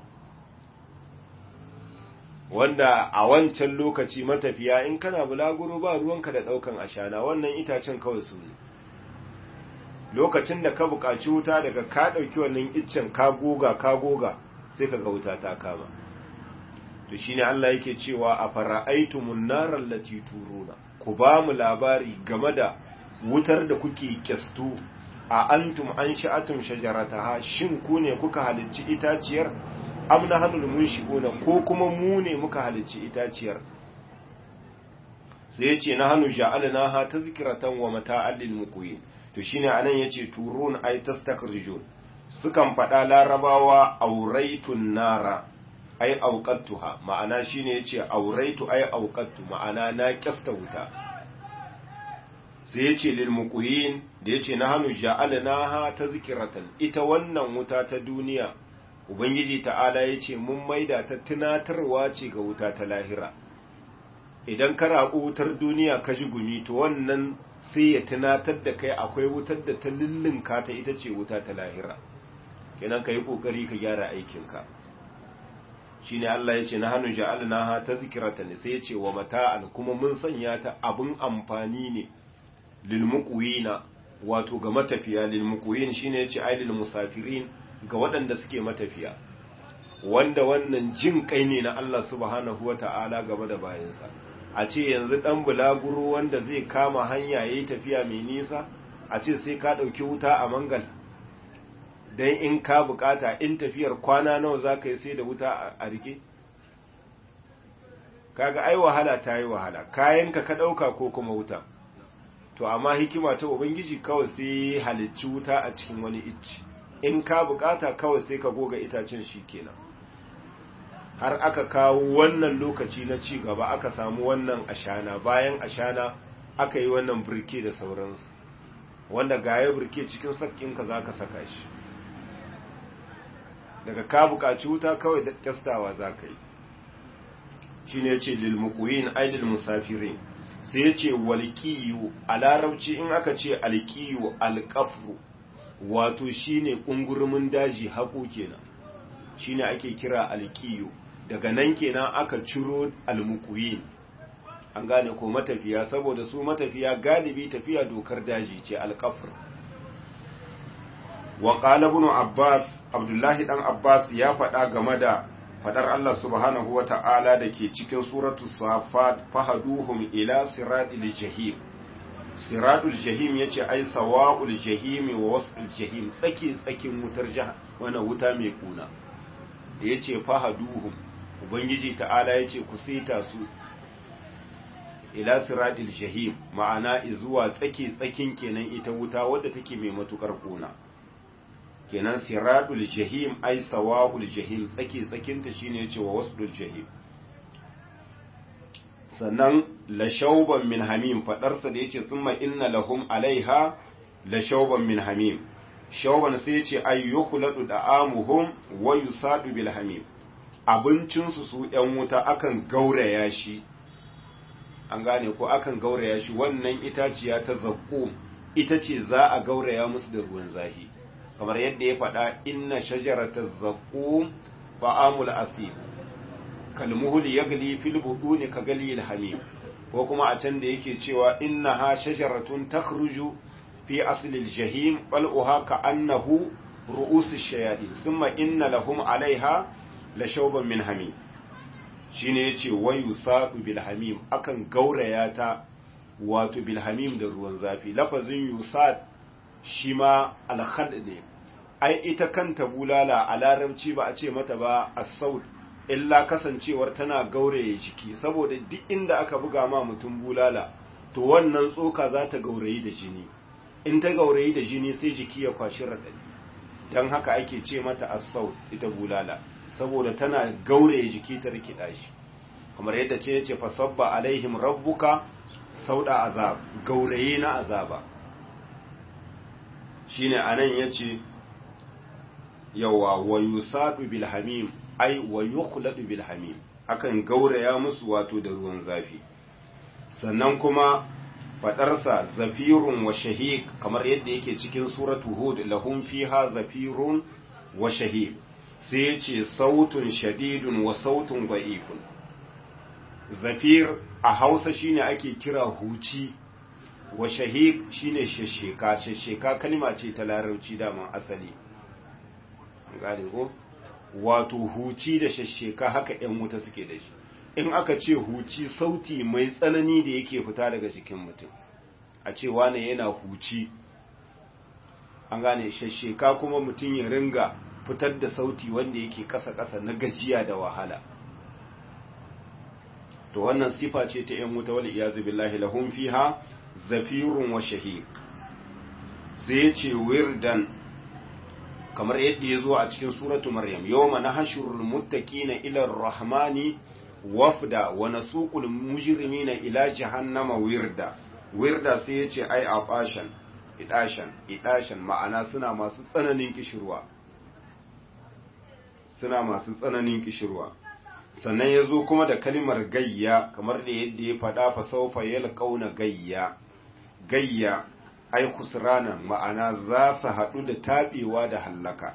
wanda a wancan lokaci matafiya in kana bulaguro ba ruwanka da daukan ashana wannan itacen kawai su ne lokacin da ka buƙaci wuta daga ka ɗauki wannan iccen ka goga ka goga sai ka ga wuta ta kama to shine Allah yake cewa a fara'aitumun naral lati turuna ku ba mu labari game da wutar da kuke kyastu a antum an sha'atum shajarataha shin ku ne kuka halicci itaciyar am na hannun mun shigo na ko kuma mu ne muka halicci itaciyar sai ya ce na hannu ja'alna ha ta zikiratan wa mata'an lil muqwin to shine anan yace turun ay tastakrijun sukan faɗa larabawa auraitun nara ay auqattuha ma'ana shine yace auraitu ay auqattu ma'ana na kyafta wuta sai yace lil muqwin da yace na hannu ja'alna ha ta zikiratan ita wannan wuta ta duniya Ubangiji ta'ala ya ce, Mun maida ta tunatarwa ce ga wuta ta lahira, idan ka raƙo wutar duniya ka ji gumi, to wannan sai ya tunatar da kai akwai wutar da ta lullunka ta ita ce wuta ta lahira, kenan ka yi ƙoƙari ka gyara aikinka. Shi ne Allah ya ce, Na hannu ja'alna ha ta zikirata ne, sai ya ce wa mata'an kuma mun sanya ta abin amfani ne, lilmuƙuwina, wato ga matafiya, lilmuƙuwin shi ne ya ce, ai lilmusafirin, ga waɗanda suke matafiya wanda wannan jin kai ne na Allah subhanahu wa ta'ala game da bayansa a ce yanzu ɗan bulaguro wanda zai kama hanya ya yi tafiya mai nisa a ce sai ka ɗauki wuta a mangal don in ka bukata in tafiyar kwana nawa za ka yi sai da wuta a rike kaga ai wahala ta yi wahala kayanka ka ɗauka ko kuma wuta to amma hikima ta ubangiji kawai sai halicci wuta a cikin wani icci in ka bukata kawai sai ka goga itacen shi kenan har aka kawo wannan lokaci na ci gaba aka samu wannan ashana bayan ashana aka yi wannan birke da sauransu wanda gaya birke cikin sakkinka za ka saka shi daga ka bukaci wuta kawai da kyastawa za ka yi shi ne ce lilmukuyin aidil musafirin sai ya ce walƙiyu a larabci in aka ce alƙiyu alƙafru wato shine kungurumin daji haƙo kenan shine ake kira alƙiyu daga nan kenan aka ciro almukuyin an gane ko matafiya saboda su matafiya galibi tafiya dokar daji ce alƙafr wa qala ibn abbas abdullahi dan abbas ya faɗa game da fadar Allah subhanahu wata'ala da ke cikin suratu safat fahaduhum ila siratil jahim siradul jahim yace ai sawa'ul jahim wa wasful jahim tsaki tsakin wutar jahannama wana wuta mai kuna yace fahaduhum ubangiji ta'ala yace ku saita su ila siradil jahim ma'ana zuwa tsaki tsakin kenan ita wuta wadda take mai matukar kuna kenan siradul jahim ai sawa'ul jahim tsaki tsakinta shine yace wa wasdul jahim sannan la shauban min hamim fadarsa da yace thumma inna lahum alaiha la shauban min hamim shauban sai yace ayyukhladu da'amuhum wa yusadu bil hamim abincin su su yan wuta akan gauraya shi an gane ko akan gauraya shi wannan itaciya ta zaqqum ita ce za a gauraya musu da ruwan zahi kamar yadda ya faɗa inna shajarata zaqqum fa'amul asif kalmuhul yagli fil buduni ka gali hamim ko kuma a can da yake cewa innaha shajaratun takhruju fi asli al-jahim bal'uha ka annahu ru'us ash-shayatin thumma inna lahum 'alayha la shawban min hamim shine yace wayu sadu bil hamim akan gauraya ta wato bil hamim da ruwan zafi lafazin yusad shi ma al-khald ne ai ita kanta bulala a larabci ba a ce mata ba as-saud illa kasancewar tana gauraye jiki saboda duk inda aka buga ma mutum bulala to wannan tsoka za ta gaurayi da jini in ta gaurayi da jini sai jiki ya kwashi raɗaɗi don haka ake ce mata asau ita bulala saboda tana gauraye jiki ta rikida shi kamar yadda ce yace fasabba alaihim rabbuka sauda azab gauraye na azaba shine anan yace yawa wa yusadu bil hamim ai wa yukhladu bil hamim akan gauraya musu wato da ruwan zafi sannan kuma fadarsa zafirun wa shahiq kamar yadda yake cikin suratu hud lahum fiha zafirun wa shahiq sai yace sautun shadidun wa sautun da'ifun zafir a Hausa shine ake kira huci wa shahiq shine shesheka shesheka kalma ce ta larabci da asali gane ko wato huci da shasheka haka ‘yan wuta suke da shi in aka ce huci sauti mai tsanani da yake fita daga jikin mutum a ce wane yana huci an gane shasheka kuma mutum ya ringa fitar da sauti wanda yake ƙasa-ƙasa na gajiya da wahala to wannan sifa ce ta ‘yan wuta wal iyazu billahi lahum fiha zafirun wa shahid sai ya ce wirdan kamar yadda ya zo a cikin suratu maryam yawma nahshurul muttaqina ila ar-rahmani wafda wa nasuqul mujrimina ila jahannama wirda wirda sai yace ai afashan idashan idashan ma'ana suna masu tsananin kishirwa suna masu tsananin kishirwa sannan ya zo kuma da kalimar gayya kamar da yadda ya faɗa fa saufa yalqauna gayya gayya ai kusranan ma'ana za su haɗu da taɓewa da hallaka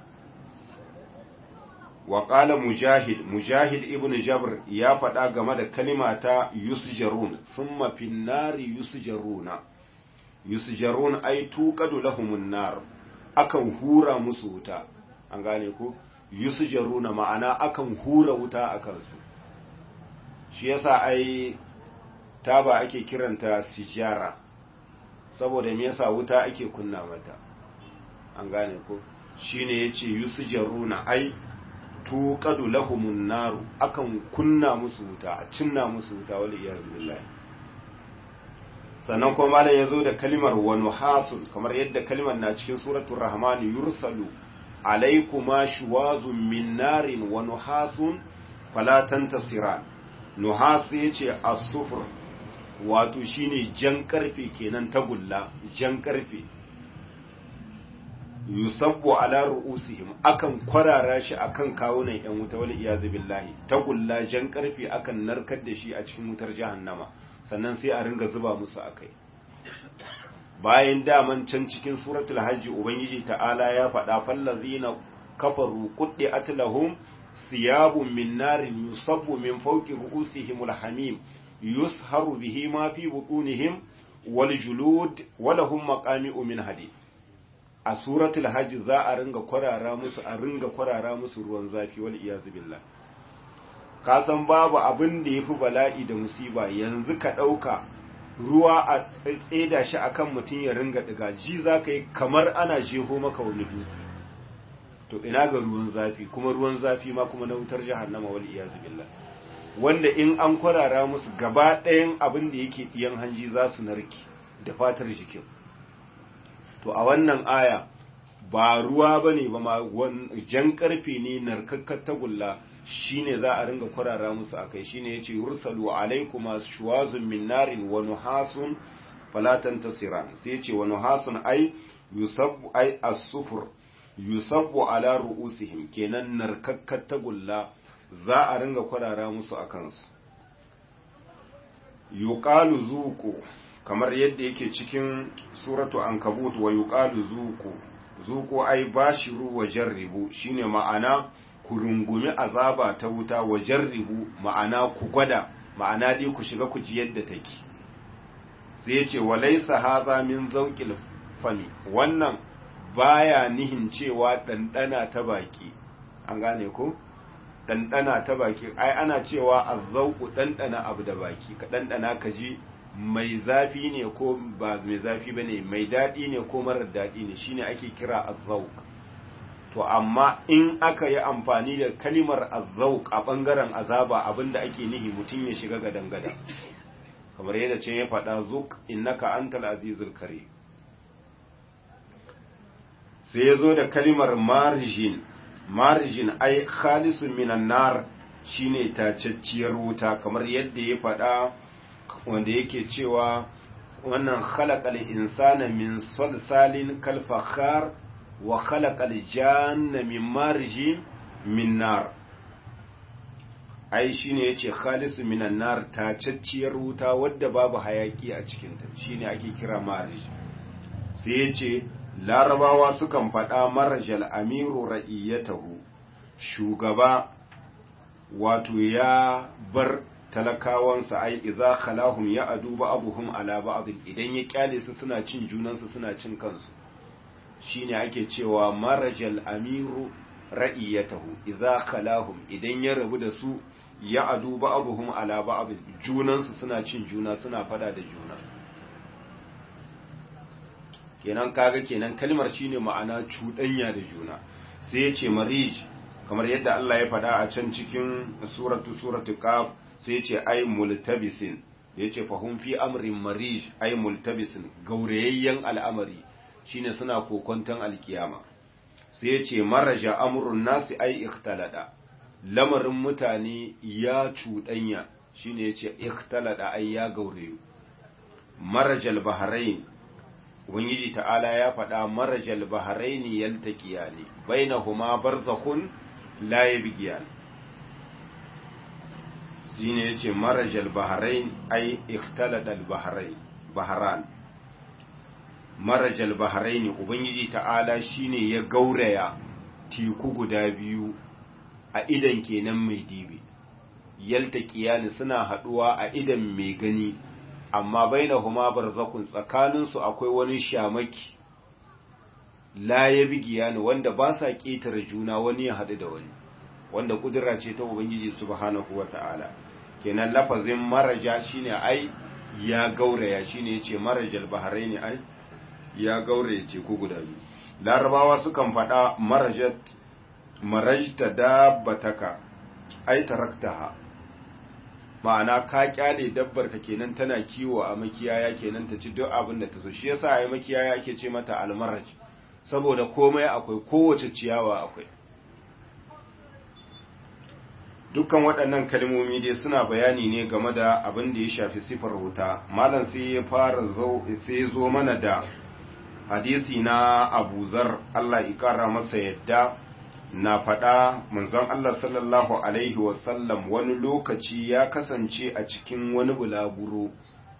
wa ƙala mujahid mujahid ibn jabr ya faɗa game da kalima ta yusjarun thumma fin nari yusjaruna yusjarun ai tuqadu lahumun nar akan hura musu wuta an gane ko yusjaruna ma'ana akan hura wuta akan su shi yasa ai taba ake kiranta sijara saboda me yasa wuta ake kunna mata an gane ko shine yace yusjaruna ai tuqadu lahumun naru akan kunna musu wuta a cinna musu wuta wal iyaz billahi sannan kuma malam yazo da kalimar wa nuhasun kamar yadda kalimar na cikin suratul rahman yursalu alaykuma shuwazun min narin wa nuhasun fala tantasiran nuhas yace as-sufr wato shine jan karfe kenan tagulla jan karfe yusabbu ala ru'usihim akan kwarara shi akan kawunan yan wuta wal iyazu billahi tagulla jan karfe akan narkar da shi a cikin wutar jahannama sannan sai a ringa zuba musu akai bayan daman can cikin suratul hajji ubangiji ta'ala ya faɗa fallazina kafaru quddi'at lahum thiyabun min narin yusabbu min fawqi ru'usihimul hamim yusharu bihi ma fi butunihim wal julud wa lahum maqami'u min hadid a suratul hajj za a ringa kwarara musu a ringa kwarara musu ruwan zafi wal iyazu billah ka san babu abin da yafi bala'i da musiba yanzu ka dauka ruwa a tseda shi akan mutum ya ringa diga ji za ka yi kamar ana jeho maka wani dutse to ina ga ruwan zafi kuma ruwan zafi ma kuma na wutar jahannama wal iyazu billah wanda in an kwarara musu gaba ɗayan abin da yake ɗiyan hanji za su narki da fatar jikin to a wannan aya ba ruwa ba ne ba ma jan karfe ne narkakkar tagulla shine za a ringa kwarara musu akai shine yace yursalu alaykuma shuwazun min narin wa nuhasun fala tantasiran sai yace wa nuhasun ay yusabbu ay as-sufur yusabbu ala ru'usihim kenan narkakkar tagulla za a ringa kwarara musu akan su yuqalu zuqu kamar yadda yake cikin suratu ankabut wa yuqalu zuqu zuqu ay bashiru wa jarribu shine ma'ana ku rungumi azaba ta wuta wa jarribu ma'ana ku gwada ma'ana dai ku shiga ku ji yadda take sai ya ce walaisa haza min zauqil fami wannan baya nihin cewa ɗanɗana ta baki an gane ko ɗanɗana ta baki ai ana cewa azzauku ɗanɗana abu da baki ka ɗanɗana ka ji mai zafi ne ko ba mai zafi bane mai daɗi ne ko marar daɗi ne shine ake kira azzauk to amma in aka yi amfani da kalimar azzauk a ɓangaren azaba abinda ake nihi mutum ya shiga gadan gada kamar yadda ce ya faɗa zuk innaka antal azizul kare sai ya zo da kalimar marjin marjin ai khalisun minan nar shine tacacciyar wuta kamar yadda ya faɗa wanda yake cewa wannan khalaqal insana min salsalin kal fakhar wa khalaqal janna min marjin min nar ai shine yace khalisu minan nar tacacciyar wuta wadda babu hayaki a cikin ta shine ake kira marj sai yace larabawa sukan faɗa marjal amiru ra'iyatahu shugaba wato ya bar talakawansa ai idza khalahum ya adu ba'dhum ala ba'd idan ya kyale su suna cin junansu suna cin kansu shine ake cewa marajal amiru ra'iyatahu idza khalahum idan ya rabu da su ya adu ba'dhum ala ba'd junansu suna cin juna suna fada da juna kenan kaga kenan kalmar shine ma'ana cuɗanya da juna sai ya ce marij kamar yadda Allah ya faɗa a can cikin suratu suratu qaf sai ya ce ai multabisin ya ce fahum fi amrin marij ai multabisin gaurayayyen al'amari shine suna kokonton alkiyama sai ya ce maraja amrun nasi ai ikhtalada lamarin mutane ya cuɗanya shine ya ce ikhtalada ai ya gaurayu marajal bahrain ubangiji ta'ala ya faɗa marajal bahrain yaltaqiyani bainahuma barzakhun la yabghiyan shine yace marajal bahrain ai ikhtalada al bahrain bahran marajal bahrain ubangiji ta'ala shine ya gauraya teku guda biyu a idan kenan mai dibi yaltaqiyani suna haduwa a idan mai gani amma bainahuma barzakun tsakaninsu akwai wani shamaki la ya bigiya ne wanda ba sa ƙetare juna wani ya haɗu da wani wanda ƙudura ce ta ubangiji subhanahu wa ta'ala kenan lafazin maraja shine ai ya gauraya shine yace marajal bahraini ai ya gauraya teku guda biyu larabawa sukan faɗa marajat marajta dabbataka ai taraktaha ma'ana ka kyale dabbar ka kenan tana kiwo a makiyaya kenan ta ci duk abin da ta so shi yasa ai makiyaya ake ce mata almaraj saboda komai akwai kowace ciyawa akwai dukkan waɗannan kalmomi dai suna bayani ne game da abin da ya shafi sifar wuta malam sai ya fara zo sai zo mana da hadisi na Abu Zar Allah ya kara masa yadda na faɗa manzon Allah sallallahu Alaihi wasallam wani lokaci ya kasance a cikin wani bulaguro.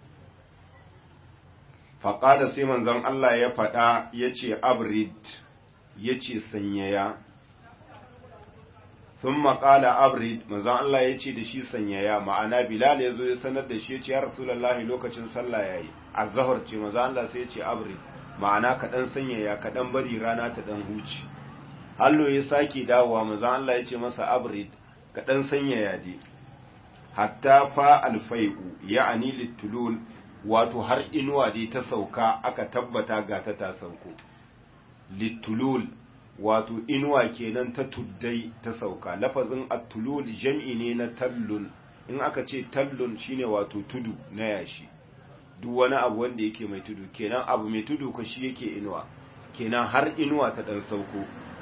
Faƙada sai manzon Allah ya faɗa ya ce abrid ya ce sanyaya. Sun maƙala abrid manzon Allah ya ce da shi sanyaya ma'ana Bilal ya zo ya sanar da shi ya ce ya Rasulallah lokacin sallah ya yi, a zahar ce manzon Allah sai ya ce abrid ma'ana kaɗan sanyaya kaɗan bari rana ta ɗan huce. hallo ya sake dawowa manzon Allah ya ce masa abrid ka dan sanya yaje hatta fa alfai'u ya'ani litulul wato har inuwa dai ta sauka aka tabbata ga ta ta sauko littulul wato inuwa kenan ta tuddai ta sauka lafazin attulul jam'i ne na tallun in aka ce tallun shine wato tudu na yashi duk wani abu wanda yake mai tudu kenan abu mai tudu ko shi yake inuwa kenan har inuwa ta dan sauko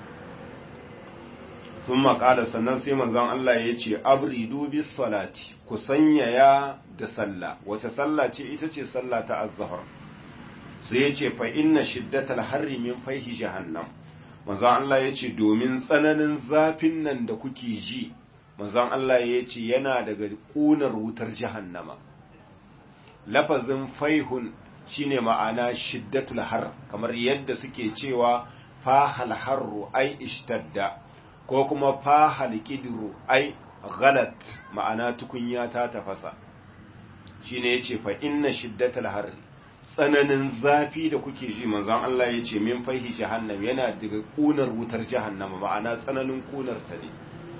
sun maƙala sannan sai manzon Allah ya ce abridu bis salati ku sanyaya da sallah wace sallah ce ita ce sallah ta az-zuhr sai ya ce fa inna shiddatal harri min fayhi jahannam manzon Allah ya ce domin tsananin zafin nan da kuke ji manzon Allah ya ce yana daga ƙunar wutar jahannama lafazin faihun shine ma'ana shiddatul har kamar yadda suke cewa fahal harru ai ishtadda ko kuma fahal qidru ai ghalat ma'ana tukunya ta tafasa shine yace fa inna shiddatul har tsananin zafi da kuke ji manzon Allah yace min faihi jahannam yana daga kunar wutar jahannama ma'ana tsananin kunar ta ne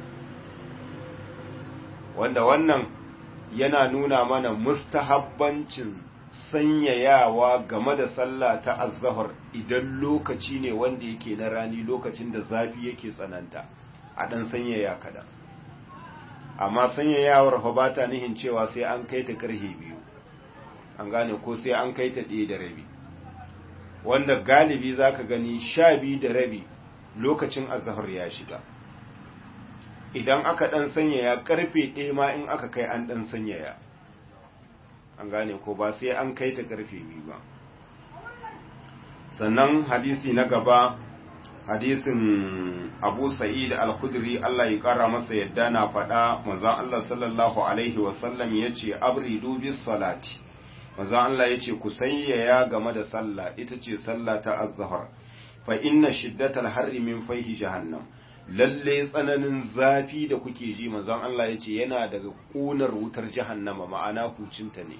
wanda wannan yana nuna mana mustahabbancin sanyayawa game da sallah ta azzahar idan lokaci ne wanda yake na rani lokacin da zafi yake tsananta a dan sanyaya kada amma sanyayawar fa ba ta nihin cewa sai an kai ta karhe biyu an gane ko sai an kai ta ɗaya da rabi wanda galibi zaka gani sha biyu da rabi lokacin azzahar ya shiga idan aka ɗan sanyaya ƙarfe ɗaya ma in aka kai an ɗan sanyaya an gane ko ba sai an kai ta ƙarfe biyu ba sannan hadisi na gaba hadisin abu sa'id al-khudri Allah ya ƙara masa yadda na faɗa manzon Allah sallallahu alaihi wasallam ya ce abridu bis salati manzon Allah ya ce ku sanyaya game da sallah ita ce sallah ta az-zuhr fa inna shiddatal harri min fayhi jahannam lalle tsananin zafi da kuke ji manzon Allah ya ce yana daga ƙunar wutar jahannama ma'ana hucinta ne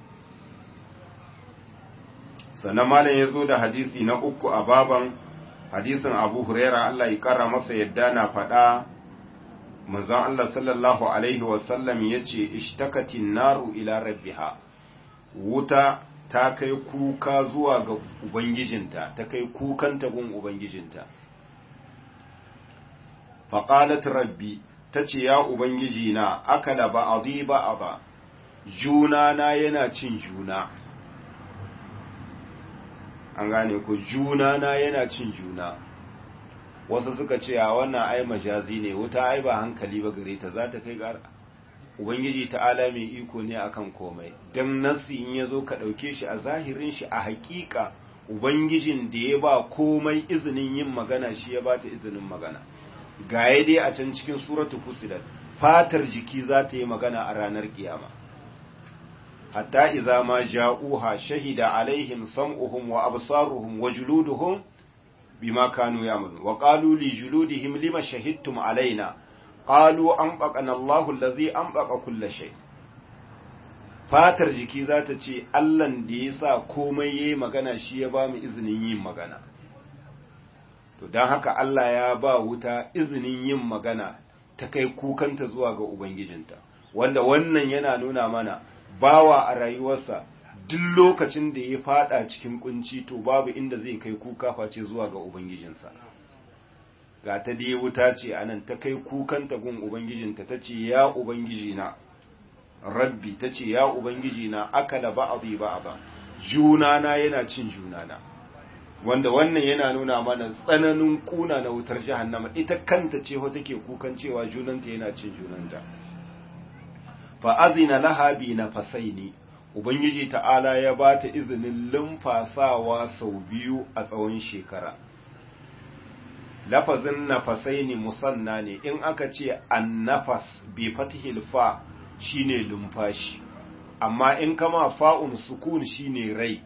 sannan malam ya zo da hadisi na uku a baban hadisin abu huraira Allah ya kara masa yadda na faɗa manzon Allah sallallahu alaihi wasallam ya ce ishtakatin naru ila rabbiha wuta ta kai kuka zuwa ga ubangijinta ta kai kukanta gun ubangijinta faƙalat rabbi ta ce ya ubangiji na akala ba a ba a ba juna na yana cin juna an gane ku juna na yana cin juna wasu suka ce a wannan ai majazi ne wuta ai ba hankali ba gare ta za ta kai gara ubangiji ta'ala mai iko ne akan komai don nasi in ya zo ka ɗauke shi a zahirin shi a hakika ubangijin da ya ba komai izinin yin magana shi ya ba ta izinin magana gaye dai a can cikin suratu fusilat fatar jiki za ta yi magana a ranar kiyama hatta idza ma ja'uha shahida alaihim sam'uhum wa absaruhum wa juluduhum bima kanu ya'malun wa qalu li juludihim lima shahidtum alaina qalu anfaqana Allahu allazi anfaqa kulla shay fatar jiki za ta ce Allahn da ya sa komai yayi magana shi ya ba mu izinin yin magana to don haka Allah ya ba wuta izinin yin magana ta kai kukanta zuwa ga Ubangijinta, wanda wannan yana nuna mana bawa a rayuwarsa duk lokacin da ya fada cikin kunci to babu inda zai kai kuka face zuwa ga Ubangijinsa. Ga ta dai wuta ce a nan ta kai kukanta gun Ubangijinta ta ce, Ya Ubangijina, Rabbi ta ce, Ya Ubangijina, akala ba'abi ba'aba, junana yana cin junana. wanda wannan yana nuna mana tsananin kuna na wutar jahannama ita kanta ce ho take kukan cewa junanta yana cin junanta fa azina laha bi nafasaini ubangiji ta'ala ya ba ta izinin lumfasawa sau biyu a tsawon shekara lafazin nafasaini musanna ne in aka ce annafas bi fatihil fa shine lumfashi amma in kama fa'un sukun shine rai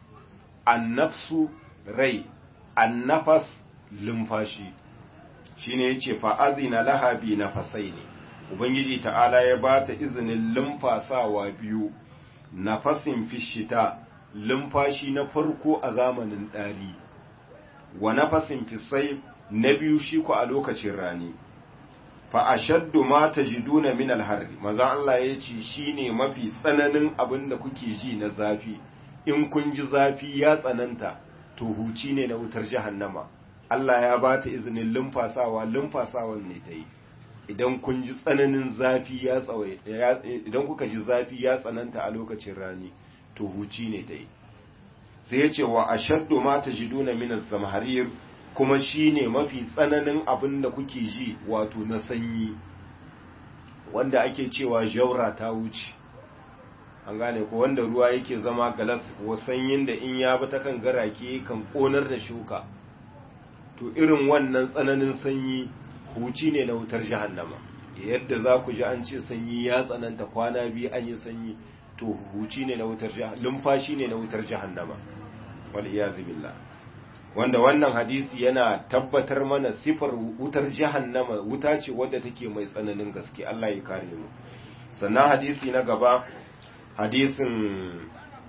annafsu rai annafas lumfashi shine yace fa azina laha bi nafasaini ubangiji ta'ala ya bata izinin lumfasawa biyu nafasin fishita lumfashi na farko a zamanin dari wa nafasin fisai na biyu shi ku a lokacin rani fa ashaddu ma tajiduna min al-harri maza Allah ya ce shine mafi tsananin abin da kuke ji na zafi in kun ji zafi ya tsananta to huci ne na wutar jahannama Allah ya ba ta izinin lumfasawa lumfasawan ne ta yi idan kun ji tsananin zafi ya tsawai idan kuka ji zafi ya tsananta a lokacin rani to huci ne ta yi sai ya ce wa ashaddu ma tajiduna min az-zamharir kuma shine mafi tsananin abin da kuke ji wato na sanyi wanda ake cewa jaura ta wuce an gane ko wanda ruwa yake zama galas wa sanyin da in ya bi ta kan garake kan konar da shuka to irin wannan tsananin sanyi huci ne na wutar jahannama yadda za ku ji an ce sanyi ya tsananta kwana biyu an yi sanyi to huci ne na wutar jahannama lumfashi ne na wutar jahannama wal iyazu billah wanda wannan hadisi yana tabbatar mana sifar wutar jahannama wuta ce wadda take mai tsananin gaske Allah ya kare mu sannan hadisi na gaba hadisin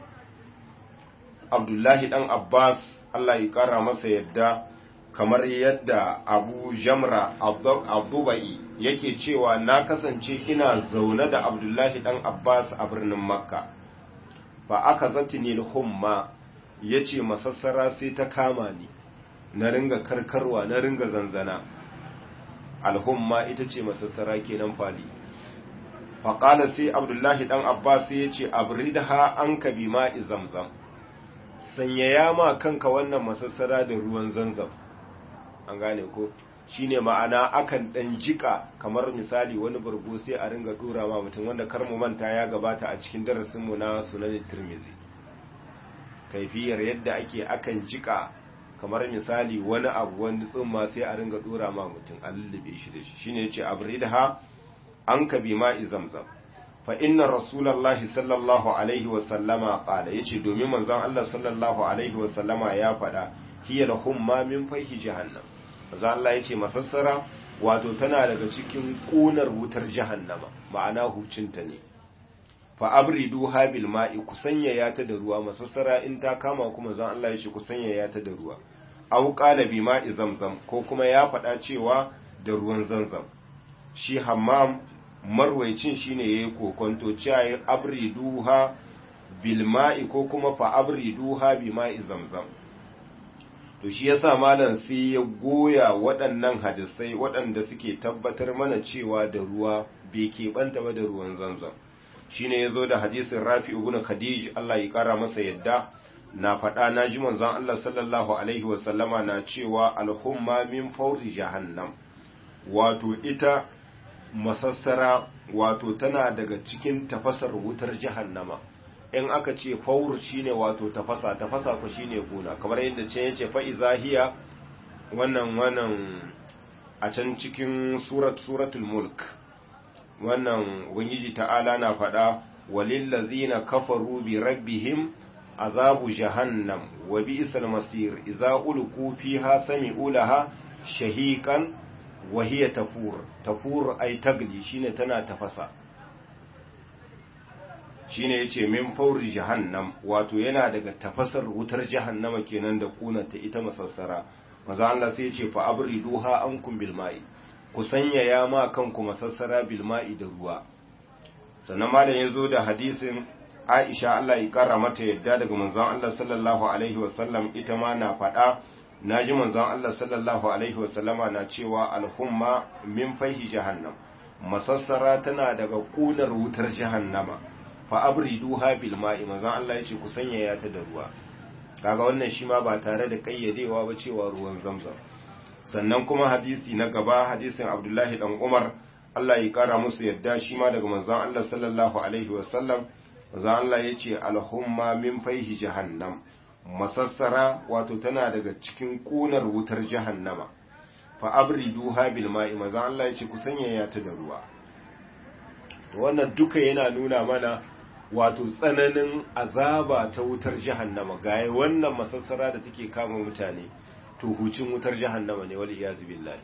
Abdullahi dan Abbas Allah ya kara masa yadda kamar yadda Abu Jamra Abdubai yake cewa na kasance ina zaune da Abdullahi dan Abbas a birnin Makka fa aka zatini humma ya ce masassara sai ta kama ni na ringa karkarwa na ringa zanzana alhumma ita ce masassara kenan fali faƙala sai abdullahi ɗan abbas ya ce abridha an ka bi ma'i zamzam sanyaya ma kanka wannan masassara da ruwan zanzam an gane ko shine ma'ana akan ɗan jika kamar misali wani bargo sai a ringa ɗora ma mutum wanda kar mu manta ya gabata a cikin darasinmu na sunan tirmizi kaifiyar yadda ake akan jika kamar misali wani abu wani tsumma sai a ringa dora ma mutum a lullube shi da shi shine yace abridha an ka bi ma'i zamzam fa inna rasulullahi sallallahu alaihi wa sallama qala yace domin manzon Allah sallallahu alaihi wa sallama ya faɗa hiya lahumma min fayhi jahannam manzon Allah yace masassara wato tana daga cikin kunar wutar jahannama ma'ana hucinta ne fa abridu habil ma'i ku sanyaya ta da ruwa masassara in ta kama kuma zan Allah ya shi ku sanyaya ta da ruwa aw qala bi ma'i zamzam ko kuma ya faɗa cewa da ruwan zamzam shi hammam marwaicin shine yayi kokonto cewa abriduha bil ma'i ko kuma fa abriduha bi ma'i zamzam to shi yasa malam sai ya goya waɗannan hadisai waɗanda suke tabbatar mana cewa da ruwa bai keɓanta ba da ruwan zamzam shine yazo da hadisin Rafi ibn Khadij Allah ya kara masa yadda na faɗa na ji manzon Allah sallallahu alaihi wa sallama na cewa alhumma min fawri jahannam wato ita masassara wato tana daga cikin tafasar wutar jahannama in aka ce faur shine wato tafasa tafasa ko shine kuna kamar yadda ce yace fa izahiya wannan wannan a can cikin surat suratul mulk wannan ubangiji ta'ala na faɗa walillazina kafaru bi rabbihim azabu jahannam wa bi'sal masir idza ulqu fiha sami'u laha shahiqan wa hiya tafur tafur ay tagli shine tana tafasa shine yace min fauri jahannam wato yana daga tafasar wutar jahannama kenan da kunanta ita masassara maza Allah sai yace fa abriduha ankum bil ma'i ku sanyaya ma kanku masassara bilma'i da ruwa sannan malam ya zo da hadisin aisha Allah ya kara mata yadda daga manzon Allah sallallahu alaihi wasallam ita ma na faɗa na ji manzon Allah sallallahu alaihi wasallama na cewa alhumma min fahi jahannam masassara tana daga kunar wutar jahannama fa abriduha bilma'i manzon Allah ya ce ku sanyaya ta da ruwa kaga wannan shi ma ba tare da kayyadewa ba cewa ruwan zamzam sannan kuma hadisi na gaba hadisin abdullahi dan umar Allah ya kara musu yadda shi ma daga manzon Allah sallallahu alaihi wasallam manzon Allah ya ce alhumma min faihi jahannam masassara wato tana daga cikin kunar wutar jahannama fa abriduha bil ma'i manzon Allah ya ce ku sanyaya ta da ruwa wannan duka yana nuna mana wato tsananin azaba ta wutar jahannama ga wannan masassara da take kama mutane to hucin wutar jahannama ne wal iyazu billahi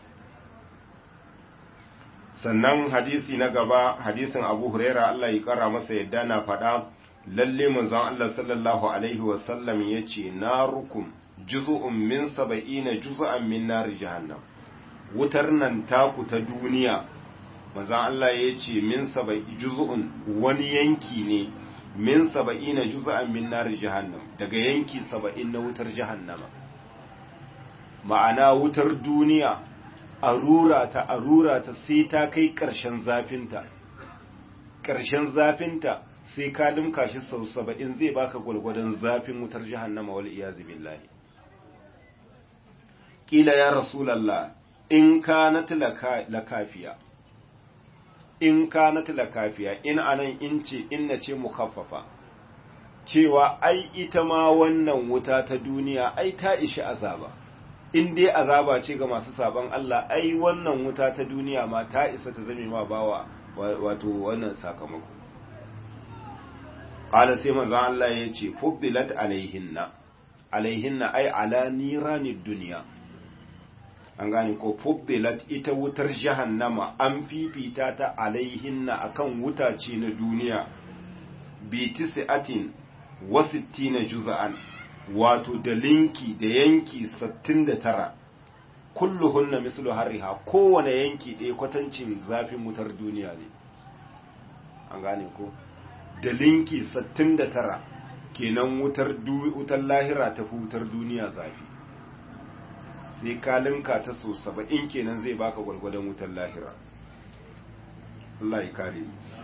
sannan hadisi na gaba hadisin Abu Huraira Allah ya kara masa yadda na faɗa lalle manzon Allah sallallahu alaihi wa sallam yace narukum juz'un min sab'ina juz'an min nar jahannam wutar nan taku ta duniya manzon Allah ya ce min saba'i juz'un wani yanki ne min saba'ina juz'an min nar jahannam daga yanki saba'in na wutar jahannama ma'ana wutar duniya arura ta arura ta sai ta kai ƙarshen zafinta ƙarshen zafinta sai ka limka shi sau saba'in zai baka gwalgwadon zafin wutar jahannama wal iyazu billahi kila ya rasulallah in kanat lakafiya in kanat lakafiya in anan in ce inna ce mukaffafa cewa ai ita ma wannan wuta ta duniya ai ta ishi azaba in dai azaba ce ga masu saban Allah ai wannan wuta ta duniya ma ta isa ta zame ma bawa wato wannan sakamako qala sai manzon Allah ya ce fuddilat alaihinna alaihinna ai ala niranid duniya an gane ko fuddilat ita wutar jahannama an fifita ta alaihinna akan wuta ce na duniya bi tis'atin wa sittina juz'an wato da linki da yanki 69 kulluhunna mislu harriha kowane yanki ɗaya kwatancin zafin wutar duniya ne an gane ko da linki 69 kenan wutar wutar lahira ta fi wutar duniya zafi sai ka linka ta so 70 kenan zai baka gwalgwadon wutar lahira Allah ya kare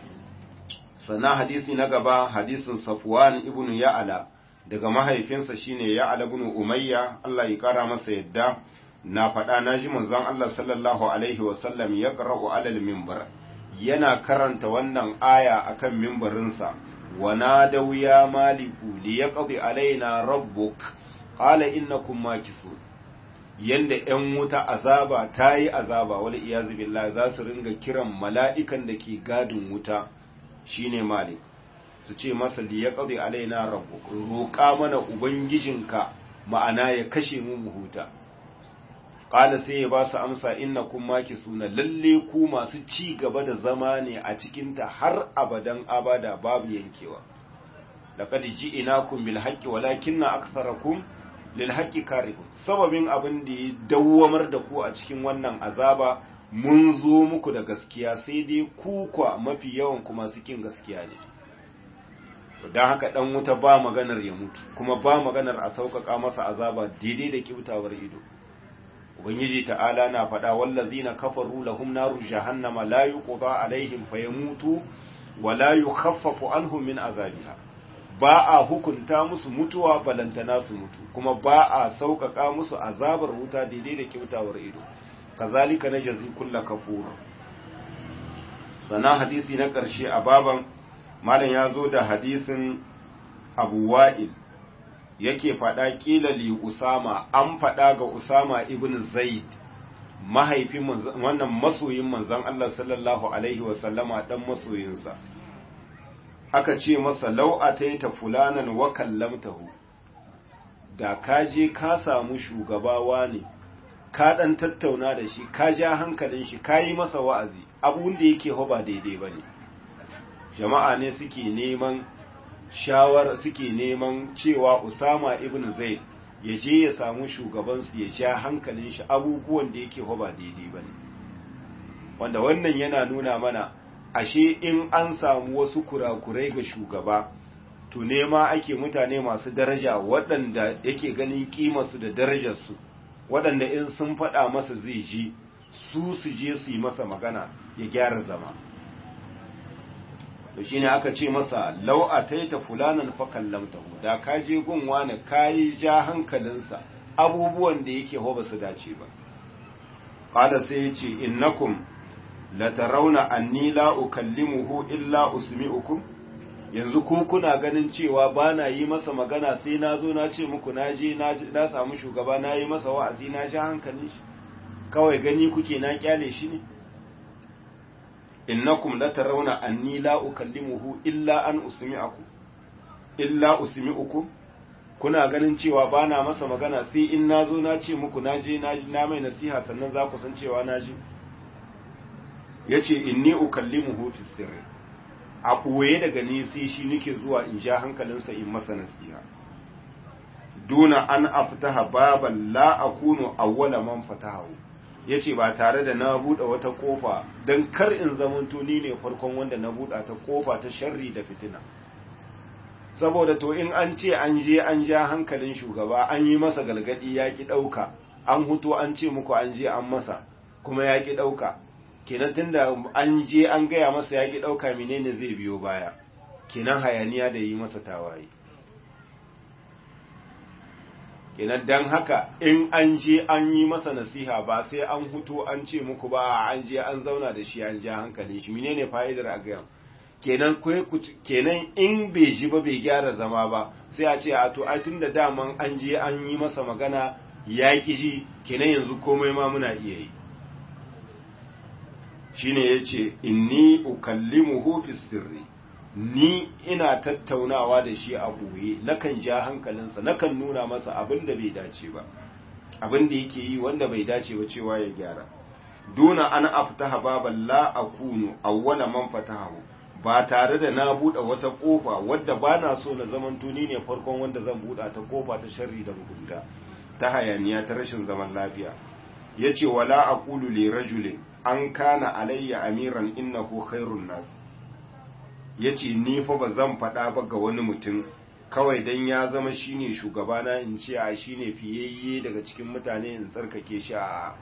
sana hadisi na gaba hadisin Safwan ibn Ya'ala daga mahaifinsa shine Ya'ala ibn Umayya Allah ya kara masa yadda na faɗa na ji manzon Allah sallallahu alaihi wasallam ya qara'u alal minbar yana karanta wannan aya akan mimbarinsa wa nadaw ya maliku li yaqdi alaina rabbuk qala innakum makisun yanda ‘yan wuta azaba ta yi azaba wani iyazu billah za su ringa kiran mala'ikan da ke gadin wuta shine malik su ce masa liya ƙazi alaina rabu roƙa mana ubangijinka ma'ana ya kashe mu mu huta ƙala sai ya ba su amsa inna kun maki suna lalle ku masu ci gaba da zama ne a cikinta har abadan abada babu yankewa laqad ji'inakum bil haqqi walakinna aktharakum lil haqqi karihun sababin abin da ya dawwamar da ku a cikin wannan azaba mun zo muku da gaskiya sai dai ku kwa mafi yawan kuma kin gaskiya ne don haka dan wuta ba maganar ya mutu kuma ba maganar a sauƙaƙa masa azaba daidai da kibtawar ido ubangiji ta'ala na faɗa wallazina kafaru lahum naru jahannama la yuqda alaihim fayamutu wa la yukhaffafu anhum min azabiha ba a hukunta musu mutuwa balantana su mutu kuma ba a sauƙaƙa musu azabar wuta daidai da kyautawar ido kazalika na jazi kulla kafur sana hadisi na ƙarshe a baban malam ya zo da hadisin abu wa'il yake faɗa ƙila li usama an faɗa ga usama ibn zaid mahaifin wannan masoyin manzon Allah sallallahu alaihi wasallama dan masoyinsa aka ce masa lau'a ta yi ta fulanan wa kallamtahu da ka je ka samu shugabawa ne ka ɗan tattauna da shi ka ja hankalin shi ka yi masa wa'azi abun da yake ba daidai ba ne jama'a ne suke neman shawar suke neman cewa usama ibn zaid ya je ya samu shugabansu ya ja hankalin shi abubuwan da yake ba daidai ba ne wanda wannan yana nuna mana ashe in an samu wasu kurakurai ga shugaba to nema ake mutane masu daraja waɗanda yake ganin kimarsu da darajarsu waɗanda in sun faɗa masa zai ji su su je su yi masa magana ya gyara zama to shine aka ce masa lau'a ta yi ta fulanan fakan lamtahu da ka je gunwa na kayi ja hankalinsa abubuwan da yake ho ba su dace ba ƙada sai ya ce innakum latarauna anni la ukallimuhu illa usmi'ukum yanzu ku kuna ganin cewa ba na yi masa magana sai na zo na ce muku na je na samu shugaba na yi masa wa'azi na ja hankalin shi kawai gani kuke na kyale shi ne innakum latarauna anni la ukallimuhu illa an usmi'akum illa usmi'ukum kuna ganin cewa ba na masa magana sai in na zo na ce muku na je na mai nasiha sannan za ku san cewa na je ya ce inni ukallimuhu fi sirri a ɓoye daga ni sai shi nake zuwa in ja hankalinsa in masa nasiha duna an aftaha baban la akunu awwala man fatahu ya ce ba tare da na buɗe wata ƙofa don kar in zamanto ni ne farkon wanda na buɗe ta ƙofa ta sharri da fitina saboda to in an ce an je an ja hankalin shugaba an yi masa galgadi ya ki ɗauka an hutu an ce muku an je an masa kuma ya ki ɗauka kenan tunda an je an gaya masa ya ki ɗauka menene zai biyo baya kenan hayaniya da yi masa tawaye kenan dan haka in an je an yi masa nasiha ba sai an hutu an ce muku ba an je an zauna da shi an ja hankalin shi menene fa'idar a gaya kenan kenan in bai ji ba bai gyara zama ba sai a ce a to ai tunda daman an je an yi masa magana ya ki ji kenan yanzu komai ma muna iya yi shine yace inni ukallimuhu fi sirri ni ina tattaunawa da shi a boye nakan ja hankalinsa nakan nuna masa abin da bai dace ba abin da yake yi wanda bai dace ba cewa ya gyara duna an aftaha baban la akunu awwala man fatahu ba tare da na buɗe wata ƙofa wadda ba na so na zaman tuni ne farkon wanda zan buɗa ta ƙofa ta sharri da mugunta ta hayaniya ta rashin zaman lafiya ya ce wala a ƙulu le rajulin an kana alayya amiran innahu khairun nas ya ce ni fa ba zan faɗa ba ga wani mutum kawai dan ya zama shine shugabana in ce a shine fiyayye daga cikin mutane in tsarkake shi a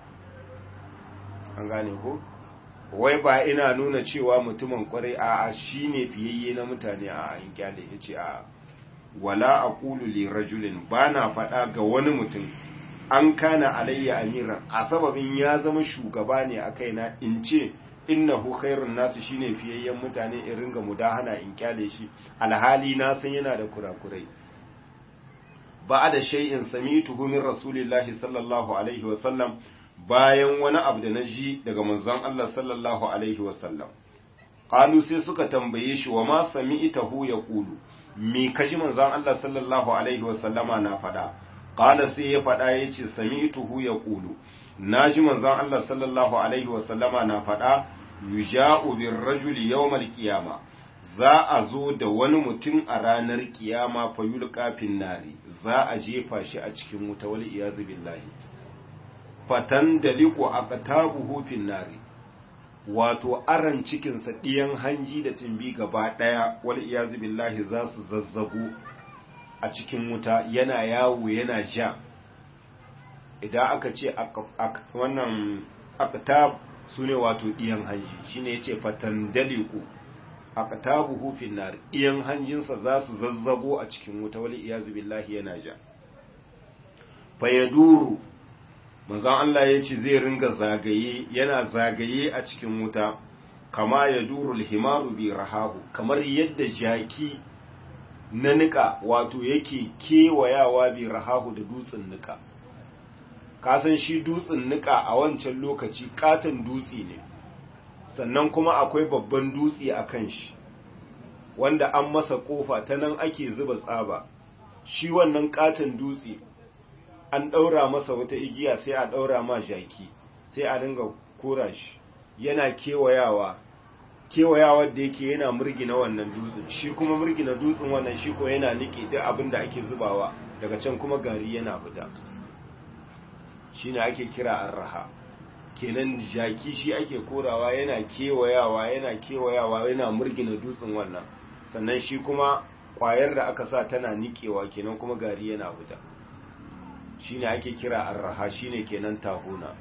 an gane ko wai ba ina nuna cewa mutumin kwarai a shi ne fiyayye na mutane a in kyale ya ce a wala a li rajulin ba na faɗa ga wani mutum an kana alayya amiran a sababin ya zama shugaba ne a kaina in ce innahu khairun nasu shine fiyayyen mutane in ringa mudahana in kyale shi alhali na san yana da kurakurai ba da shay'in sami'tuhu min rasulillahi sallallahu alaihi wa sallam bayan wani abu da na ji daga manzon Allah sallallahu alaihi wasallam qalu sai suka tambaye shi wa ma sami'tahu yaqulu me kaji manzon Allah sallallahu alaihi wasallama na fada qala sai ya fada yace sami'tuhu yaqulu naji manzon Allah sallallahu alaihi wasallama na fada yuja'u bir rajuli yawmal qiyama za a zo da wani mutum a ranar kiyama fa yulqa fin nari za a jefa shi a cikin wuta wal iyazu billahi fatan da liko a katabuhu fin nari wato aran cikinsa ɗiyan hanji da timbi gaba ɗaya wal iyazu billahi za su zazzago a cikin wuta yana yawo yana ja idan aka ce wannan aktab su ne wato ɗiyan hanji shine yace fatan da liko a katabuhu fin nari ɗiyan hanjinsa za su zazzago a cikin wuta wal iyazu billahi yana ja fayaduru manzon Allah ya ce zai ringa zagaye yana zagaye a cikin wuta kama ya durul himaru bi rahabu kamar yadda jaki na nika wato yake kewayawa bi rahabu da dutsen nika kasan shi dutsen nika a wancan lokaci katon dutse ne sannan kuma akwai babban dutse a kan shi wanda an masa kofa ta nan ake zuba tsaba shi wannan katon dutse an ɗaura masa wata igiya sai a ɗaura ma jaki sai a dinga kora shi yana kewayawa kewayawa da yake yana murgina wannan dutsen shi kuma murgina dutsen wannan shi ko yana nike duk abin da ake zubawa daga can kuma gari yana fita shi ne ake kira arraha kenan jaki shi ake korawa yana kewayawa yana kewayawa yana murgina dutsen wannan sannan shi kuma kwayar da aka sa tana nikewa kenan kuma gari yana fita shine ake kira arraha shine kenan tahuna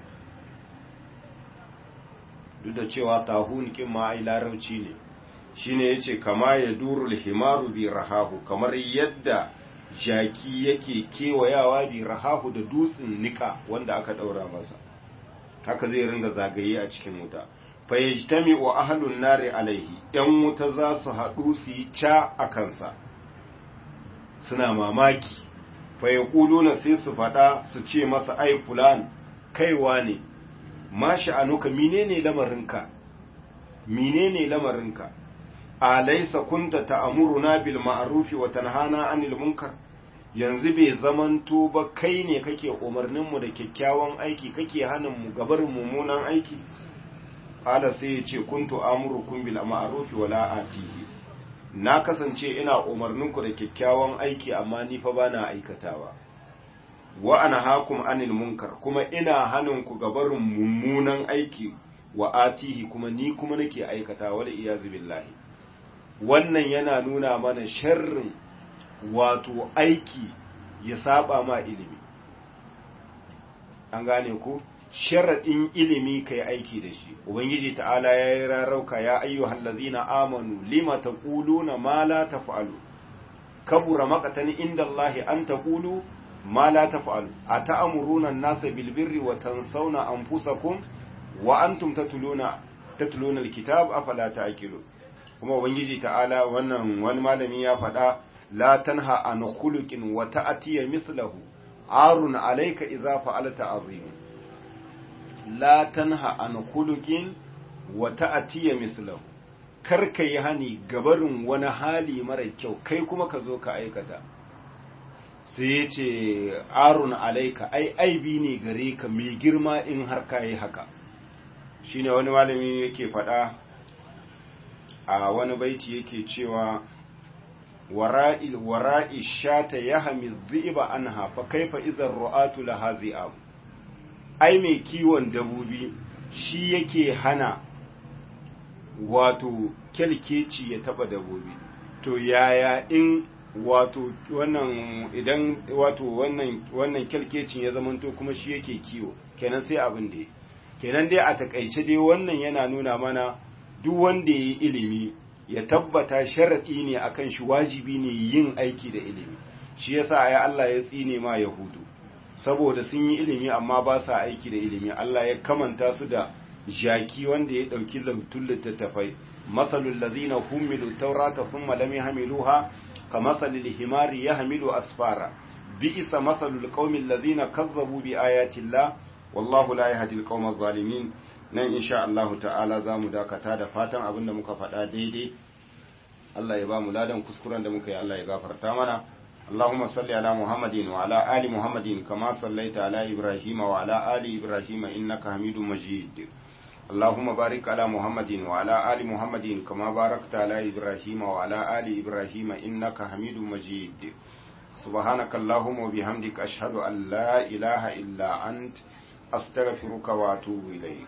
duk da cewa tahun kin ma ai larauci ne shine yace kama ya durul himaru bi rahahu kamar yadda jaki yake kewayawa bi rahahu da dutsen nika wanda aka daura masa haka zai ringa zagaye a cikin wuta fayajtami wa ahlun nari alaihi yan wuta za su haɗu su yi ca a kansa suna mamaki fayakuluna sai su faɗa su ce masa ai fulan kaiwa ne ma sha'anuka menene lamarinka menene lamarinka alaysa kunta ta'muruna bil ma'rufi wa tanhana 'anil munkar yanzu bai zamanto ba kai ne kake umarnin mu da kyakkyawan aiki kake hanin mu gabar mummunan aiki qala sai ya ce kuntu amurukum bil ma'rufi wa la atihi na kasance ina umarninku da kyakkyawan aiki amma ni fa bana aikatawa wa anhaakum anil munkar kuma ina hanin ku gabarin mummunan aiki wa atihi kuma ni kuma nake aikata wal iyazu billahi wannan yana nuna mana sharrin wato aiki ya saba ma ilimi an gane ku sharaɗin ilimi ka yi aiki da shi ubangiji ta'ala ya yi rarauka ya ayyuhal ladzina amanu lima taquluna ma la taf'alu kabura maqatan inda Allah an taqulu ma la taf'alu ata'muruna an-nasa bil birri wa tansawna anfusakum wa antum tatluna tatluna al-kitab afala ta'qilun kuma ubangiji ta'ala wannan wani malami ya faɗa la tanha an khuluqin wa ta'tiya mislahu arun alayka idza fa'alta azim la tanha an khuluqin wa ta'tiya mislahu kar ka yi hani gabarin wani hali mara kyau kai kuma ka zo ka aikata sai ya ce arun alaika ai aibi ne gare ka mai girma in har ka yi haka shine wani malami yake faɗa a wani baiti yake cewa wara'il wara'i shata yahmi dhiba anha fa kaifa idhar ru'atu laha zi'ab ai mai kiwon dabobi shi yake hana wato kyalkeci ya taba dabobi to yaya in wato wannan idan wato wannan wannan kyalkecin ya zamanto kuma shi yake kiwo kenan sai abin da kenan dai a takaice dai wannan yana nuna mana duk wanda ya yi ilimi ya tabbata sharaɗi ne akan shi wajibi ne yin aiki da ilimi shi yasa ai Allah ya tsine ma yahudu saboda sun yi ilimi amma ba sa aiki da ilimi Allah ya kamanta su da jaki wanda ya ɗauki lautun littattafai masalul lazina humilu taurata thumma lam yahmiluha kamasalil himari yahmilu asfara bi'sa masalul qaumil lazina kazzabu bi ayati llah wallahu la yahdi alqawma zalimin nan insha Allah ta'ala zamu dakata da fatan abinda muka faɗa daidai Allah ya ba mu ladan kuskuren da muka yi Allah ya gafarta mana اللهم صل على محمد وعلى آل محمد كما صليت على إبراهيم وعلى آل إبراهيم إنك حميد مجيد اللهم بارك على محمد وعلى آل محمد كما باركت على إبراهيم وعلى آل إبراهيم إنك حميد مجيد سبحانك اللهم وبحمدك أشهد أن لا إله إلا أنت أستغفرك وأتوب إليك